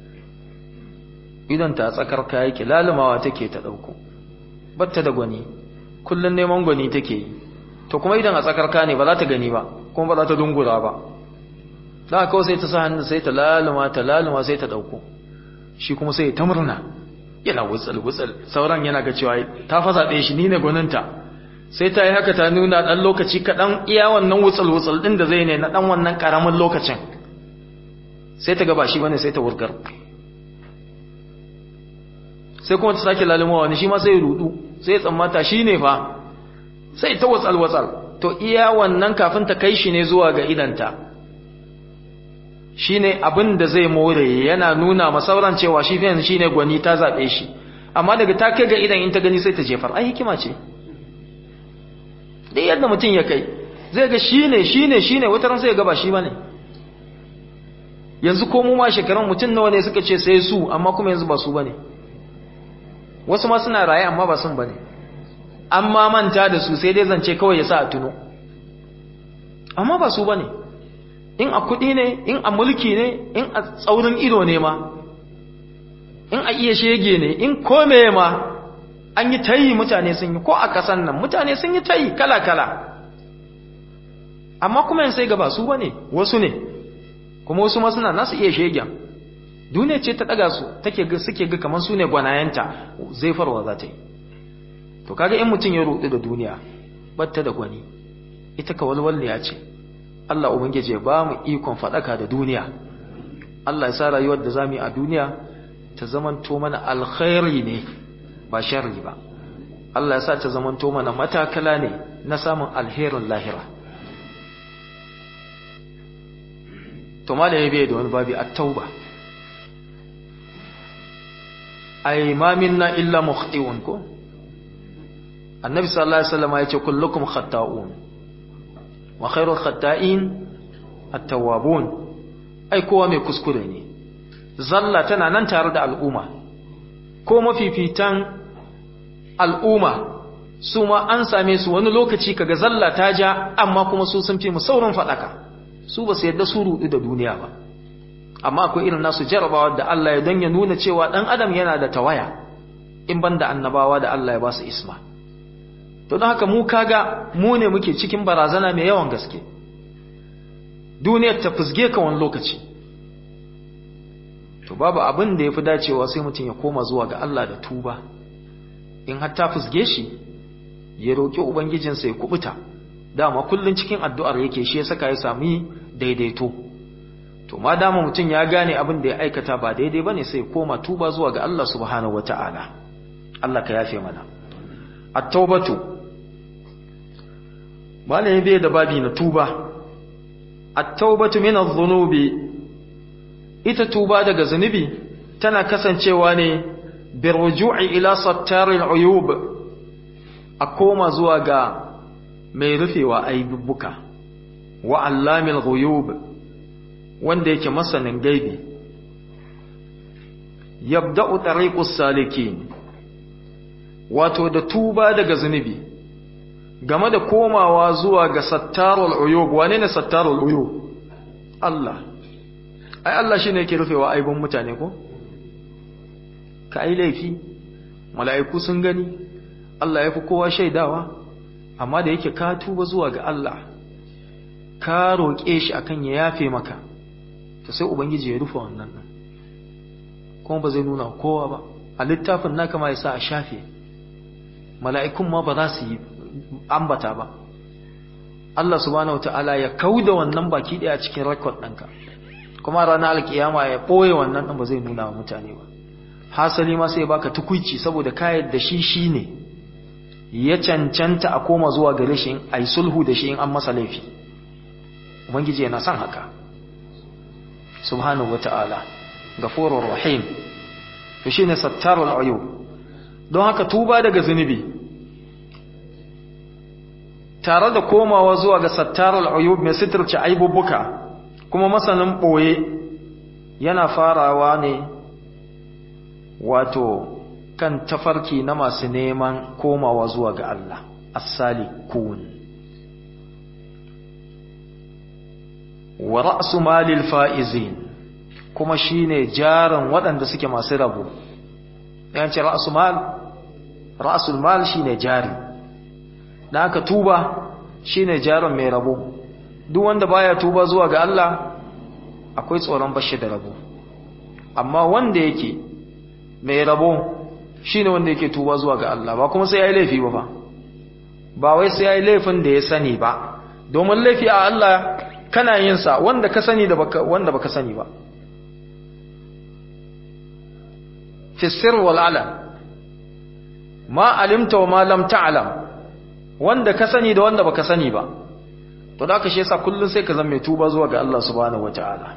idan ta tsakar ka yake lalumawa take ta dauko batta da gwani kullun neman gwani take yi to kuma idan a tsakar ka ne ba za ta gani ba kuma ba za ta dungura ba da kawai sai ta sa hannu sai ta laluma ta laluma sai ta dauko shi kuma sai ta murna yana wutsul wutsul sauran yana ga cewa ta fa zabe shi ni ne gwaninta sai ta yi haka ta nuna dan lokaci kaɗan iya wannan wutsul wutsul din da zai ne na dan wannan karamin lokacin sai ta ga ba shi bane sai ta wurgar sai kuma ta sake laluma wani shi ma sai rudu sai tsammata shi ne fa sai ta wutsal wutsal to iya wannan kafin ta kai shi ne zuwa ga idanta shine abin da zai more yana nuna masauran cewa shi fiye shine gwani ta zaɓe shi amma daga ta kai ga idan in ta gani sai ta jefar ai hikima ce dai yadda mutum ya kai zai ga shine shine shine wata ran sai ga ba shi bane yanzu ko mu ma shekaran mutum nawa ne suka ce sai su amma kuma yanzu ba su bane wasu ma suna raye amma ba sun bane amma manta da su sai dai zance kawai ya sa a tuno amma ba su bane in a kuɗi ne in a mulki ne in a tsaurin ido ne ma in a iya shege ne in kome ma an yi tayi mutane sun yi ko a ƙasan nan mutane sun yi tayi kala-kala amma kuma yin sai gaba su ba ne wasu ne kuma wasu ma suna nasu iya shegen duniya ce ta ɗaga su take suke ga kamar su ne gwanayenta zai farwa za ta yi to kaga in mutum ya rudu da duniya batta da gwani ita ka walwalliya ce Allah ubangiji ya ba mu ikon faɗaka da duniya Allah ya sa rayuwar da zamu yi a duniya ta zamanto mana alkhairi ne ba sharri ba Allah ya sa ta zamanto mana matakala ne na samun alherin lahira to malami bai da wani babi at-tauba ay ma minna illa mukhti'un ko annabi sallallahu alaihi wasallam ya ce kullukum khata'un wa khairul khata'in at-tawwabun ai kowa mai kuskure ne zalla tana nan tare da al'umma ko mafifitan al'umma su ma an same su wani lokaci kaga zalla ta ja amma kuma su sun fi mu saurin fadaka su ba su yadda su rudu da duniya ba amma akwai irin nasu jarabawa da Allah ya dan ya nuna cewa dan adam yana da tawaya in banda annabawa da Allah ya ba su isma to don haka mu kaga mu ne muke cikin barazana mai yawan gaske duniyar ta fusge ka wani lokaci to babu abin da ya fi dacewa sai mutum ya koma zuwa ga Allah da tuba in har ta fusge shi ya roƙi ubangijinsa ya kubuta dama kullun cikin addu'ar yake shi ya saka ya sami daidaito to ma dama mutum ya gane abin da ya aikata ba daidai bane sai ya koma tuba zuwa ga Allah subhanahu wataala Allah ka yafe mana at-taubatu malami bai da babi na tuba at-taubatu min adh-dhunubi ita tuba daga zunubi tana kasancewa ne birruju'i ila sattaril uyub a koma zuwa ga mai rufewa aibubbuka wa allamil ghuyub wanda yake masanin gaibi yabda'u tariqus salikin wato da tuba daga zunubi game da komawa zuwa ga sattarul uyub wane ne sattarul uyub Allah ai Allah shine yake rufewa aibun mutane ko ka ai laifi mala'iku sun gani Allah ya fi kowa shaidawa amma da yake ka tuba zuwa ga Allah ka roƙe shi akan ya yafe maka to sai ubangiji ya rufe wannan din kuma ba zai nuna kowa ba a littafin naka ma yasa a shafe mala'ikun ma ba za su yi ambata ba Allah subhanahu wataala ya kauda wannan baki daya cikin record ɗinka kuma ranar alkiyama ya ɓoye wannan ɗin ba zai nuna wa mutane ba hasali ma sai baka tukuici saboda kayan da shi shi ne ya cancanta a koma zuwa gare shi a yi sulhu da shi in an masa laifi ubangiji yana son haka subhanahu wa ta'ala gafurur rahim to shine sattarul uyub don haka tuba daga zunubi tare da komawa zuwa ga sattarul uyub mai sitirce aibubbuka kuma masanin ɓoye yana farawa ne wato kan tafarki na masu neman komawa zuwa ga Allah as-salikun wa ra'su malil faizin kuma shine jaran waɗanda suke masu rabo yan ce ra'su mal ra'sul mal shine jari dan haka tuba shine jaran mai rabo duk wanda baya tuba zuwa ga Allah akwai tsoron bashi da rabo amma wanda yake mai rabo shine wanda yake tuba zuwa ga Allah ba kuma sai yayi laifi ba fa ba wai sai yayi laifin da ya sani ba domin laifi a Allah kana yin sa wanda ka sani da baka wanda baka sani ba fi sirr wal alam ma alimta wa ma lam ta'lam wanda ka sani da wanda baka sani ba to da ka shi yasa kullun sai ka zama mai tuba zuwa ga Allah subhanahu wataala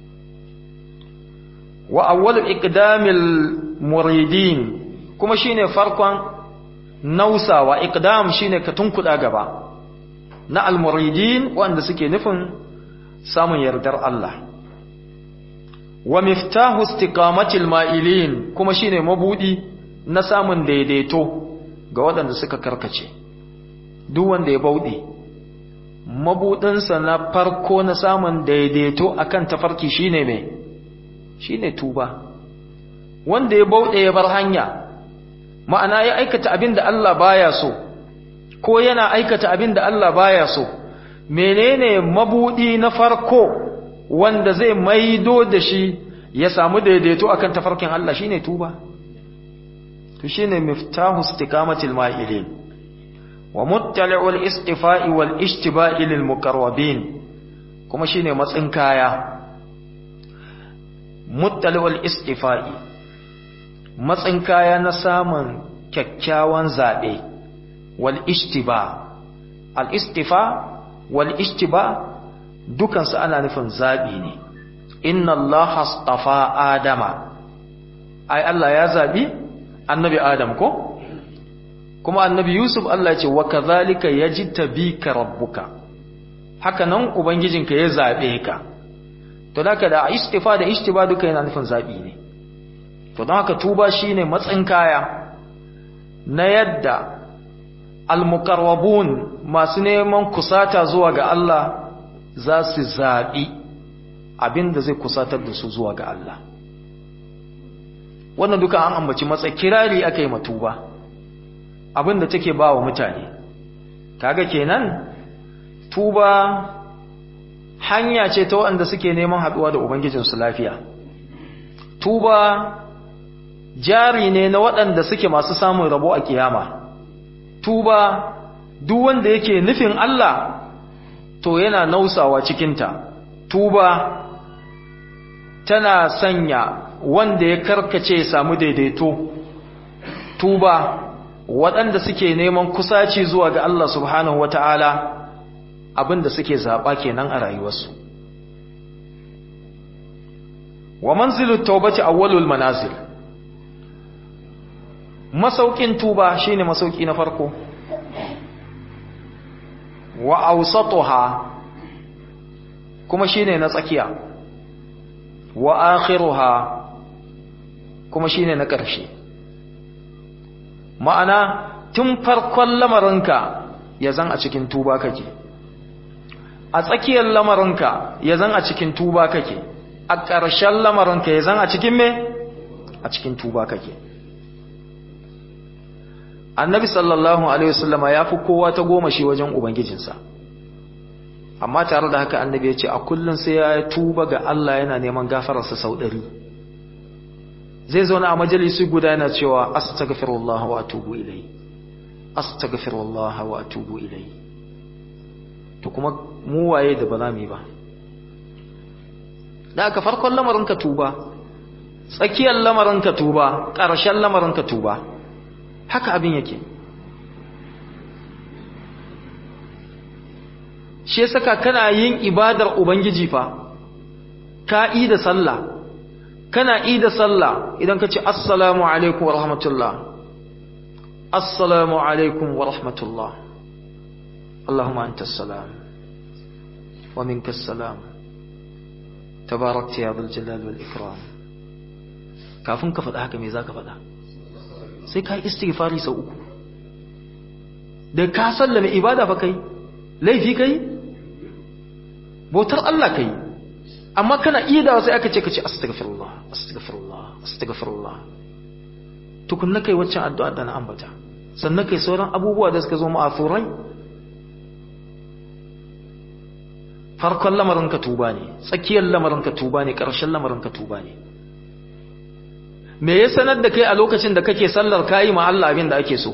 wa awwal iqdamil muridin kuma shine farkon nausawa iqdam shine ka tunkuda gaba na almuridin wanda suke nufin samun yardar Allah wa miftahu istiqamatil ma'ilin kuma shine mabudi na samun daidaito ga waɗanda suka karkace duk wanda ya bauɗe mabudinsa na farko na samun daidaito akan tafarki shine mai shine tuba wanda ya bauɗe ya bar hanya ma'ana ya aikata abin da Allah baya so ko yana aikata abin da Allah baya so menene mabudi na farko wanda zai maido da shi ya samu daidaito akan tafarkin Allah shine tuba to shine miftahu istiqamatil ma'ilin wa muttali'ul istifa'i wal ishtiba'i lil muqarrabin kuma shine matsin kaya muttali'ul istifa'i matsin kaya na samun kyakkyawan zabe wal ishtiba al istifa wal ishtiba dukansu ana nufin zabi ne inna allaha astafa adama ai Allah ya zabi annabi adam ko kuma annabi yusuf Allah ya ce wa kadhalika yajtabika rabbuka haka nan ubangijinka ya zabe ka to haka da istifa da ishtiba duka yana nufin zabi ne to don haka tuba shine matsin kaya na yadda almuqarrabun masu neman kusata zuwa ga Allah za su zabi abinda zai kusatar da su zuwa ga Allah wannan duka an ambaci matsa kirari aka yi matuba abinda take ba wa mutane kaga kenan tuba hanya ce ta waɗanda suke neman haɗuwa da ubangijinsu lafiya tuba jari ne na waɗanda suke masu samun rabo a kiyama tuba duk wanda yake nufin Allah to yana nausawa cikinta tuba tana sanya wanda ya karkace samu daidaito tuba waɗanda suke neman kusaci zuwa ga Allah subhanahu wata'ala abinda suke zaɓa kenan a rayuwarsu wa manzilut taubati awwalul manazil masaukin tuba shine masauki na farko wa awsatuha kuma shine na tsakiya wa akhiruha kuma shine na ƙarshe ma'ana tun farkon lamarinka ya zan a cikin tuba kake a tsakiyar lamarinka ya zan a cikin tuba kake a ƙarshen lamarinka ya zan a cikin me a cikin tuba kake annabi sallallahu alaihi wasallama ya fi kowa ta goma shi wajen ubangijinsa amma tare da haka annabi ya ce a kullum sai ya tuba ga Allah yana neman gafararsa sau ɗari zai zauna a majalisi guda yana cewa astaghfirullah wa atubu ilai astaghfirullah wa atubu ilai to kuma mu waye da ba za mu yi ba da aka farkon lamarin ka tuba tsakiyar lamarin ka tuba ƙarshen lamarin ka tuba haka abin yake shi ya saka kana yin ibadar ubangiji fa ka yi da sallah kana yi da sallah idan ka ce assalamu alaikum wa rahmatullah assalamu alaikum wa rahmatullah Allahumma anta salam wa minka salam tabarakta ya dhul jalal wal ikram kafin ka faɗa haka me zaka faɗa sai ka yi istighfari sau uku da ka sallame ibada fa kai laifi kai bautar Allah kai amma kana iya da sai aka ce ka ce astaghfirullah astaghfirullah astaghfirullah tukunna kai waccan addu'a da na ambata sannan kai sauran abubuwa da suka zo ma'afurai farkon lamarin ka tuba ne tsakiyar lamarin ka tuba ne ƙarshen lamarin ka tuba ne me ya sanar da kai a lokacin da kake sallar kayi ma Allah abin da ake so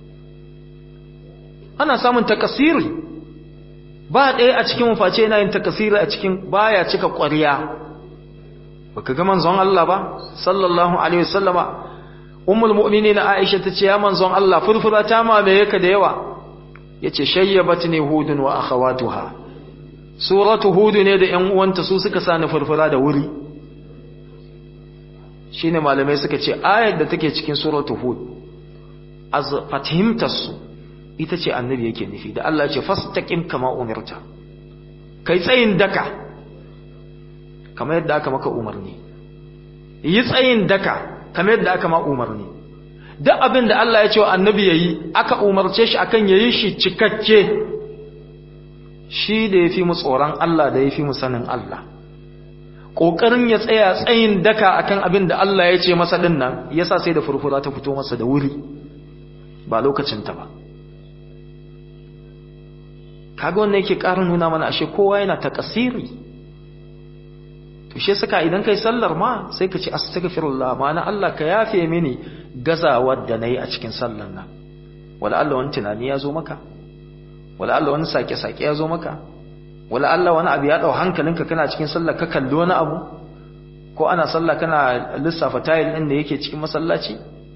ana samun takasiri ba ɗaya a cikin face yana yin takasiri a cikin baya cika ƙwariya baka ga manzon Allah ba sallallahu alaihi wasallama ummul mu'minin Aisha ta ce ya manzon Allah furfura ta mame yaka da yawa yace shayyabatni hudun wa akhawatuha suratu hud ne da ƴan uwanta su suka sani furfura da wuri shine malamai suka ce ayar da take cikin suratu hud az fatihimtar su ita ce annabi yake nufi da Allah ya ce fastaqim kama umirta kai tsayin daka kamar yadda aka maka umarni yi tsayin daka kamar yadda aka ma umarni duk abin da Allah ya ce wa annabi yayi aka umarce shi akan yayi shi cikakke shi da yafi mu tsoron Allah da yafi mu sanin Allah kokarin ya tsaya tsayin daka akan abin da Allah ya ce masa din nan yasa sai da furfura ta fito masa da wuri ba lokacin ta ba kaga wannan yake ƙara nuna mana ashe kowa yana takasiri to shi saka idan kai sallar ma sai ka ce astaghfirullah ma'ana Allah ka yafe mini gazawar da nayi a cikin sallar nan wala Allah wani tunani ya zo maka wala Allah wani sake sake ya zo maka wala Allah wani abu ya dau hankalinka kana cikin sallar ka kalli wani abu ko ana sallah kana lissafa tayil din da yake cikin masallaci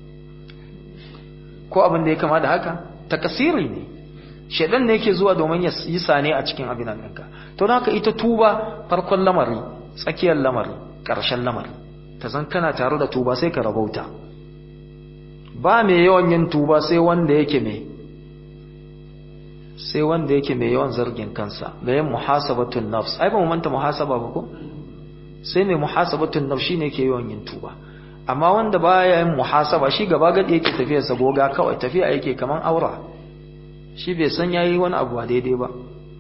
ko abin da ya kama da haka takasiri ne shedan ne yake zuwa domin ya yi sane a cikin abin nan ɗinka to don haka ita tuba farkon lamari tsakiyar lamari ƙarshen lamari ta zan kana tare da tuba sai ka rabauta ba mai yawan yin tuba sai wanda yake mai sai wanda yake mai yawan zargin kansa mai yin muhasabatun nafs ai ba mu manta muhasaba ba ko sai mai muhasabatun nafs shine yake yawan yin tuba amma wanda baya yin muhasaba shi gaba gadi yake tafiyar sa goga kawai tafiya yake kaman aura shi bai san yayi wani abu a daidai ba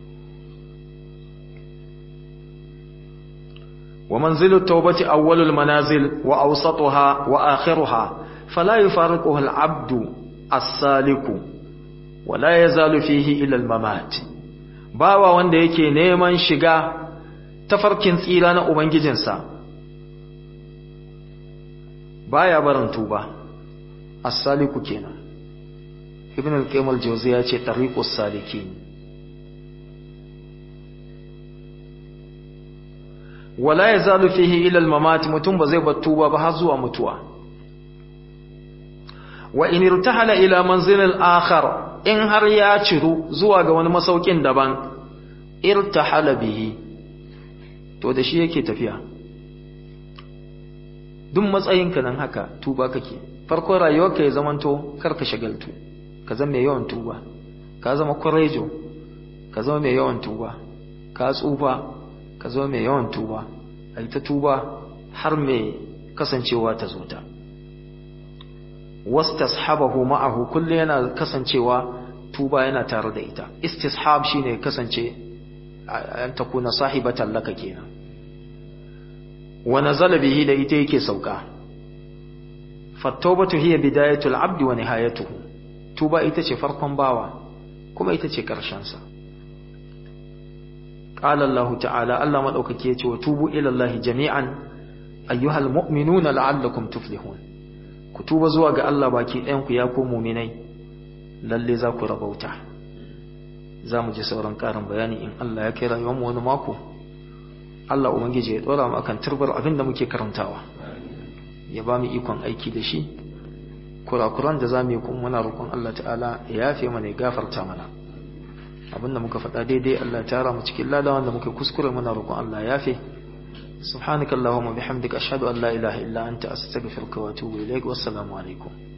ومنزل التوبة أول المنازل وأوسطها وآخرها فلا يفارقها العبد السالك ولا يزال فيه إلى الممات bawa wanda yake neman shiga tafarkin tsira na ubangijinsa baya barin tuba as-saliku kenan ibn al-qayyim al-jawziyya ce tariqus salikin wala ya zalu fihi ila al-mamat mutum ba zai bar tuba ba har zuwa mutuwa wa in irtahala ila manzil al-akhar in har ya ciru zuwa ga wani masaukin daban irtahala bihi to da shi yake tafiya duk matsayinka nan haka tuba kake farkon rayuwarka ya zamanto karka shagaltu ka zama mai yawan tuba ka zama kurejo ka zama mai yawan tuba ka tsufa ka zama mai yawan tuba a ta tuba har mai kasancewa ta zo ta wastashabahu ma'ahu kullu yana kasancewa tuba yana tare da ita istishab shine kasance an takuna sahibatan laka kenan wa nazala bihi da ita yake sauka fattawbatu hiya bidayatul abdi wa nihayatuhu tuba ita ce farkon bawa kuma ita ce karshen sa قال الله تعالى الله مدوكake yace wa tubu ila Allah jami'an ayyuhal mu'minuna la'allakum tuflihun ku tuba zuwa ga Allah baki ɗayan ku ya ku mu'minai lalle za ku rabauta za mu ji sauran ƙarin bayani in Allah ya kai rayuwar mu wani mako Allah ubangiji ya dora mu akan turbar abin da muke karantawa ya ba mu ikon aiki da shi kurakuran da za mu yi kuma muna roƙon Allah ta'ala ya yafe mana ya gafarta mana abinda muka faɗa daidai Allah ya tara mu cikin lada wanda muka kuskure muna roƙon Allah ya yafe subhanakallahumma bihamdika ashhadu an la ilaha illa anta astaghfiruka wa atubu ilaik wassalamu alaikum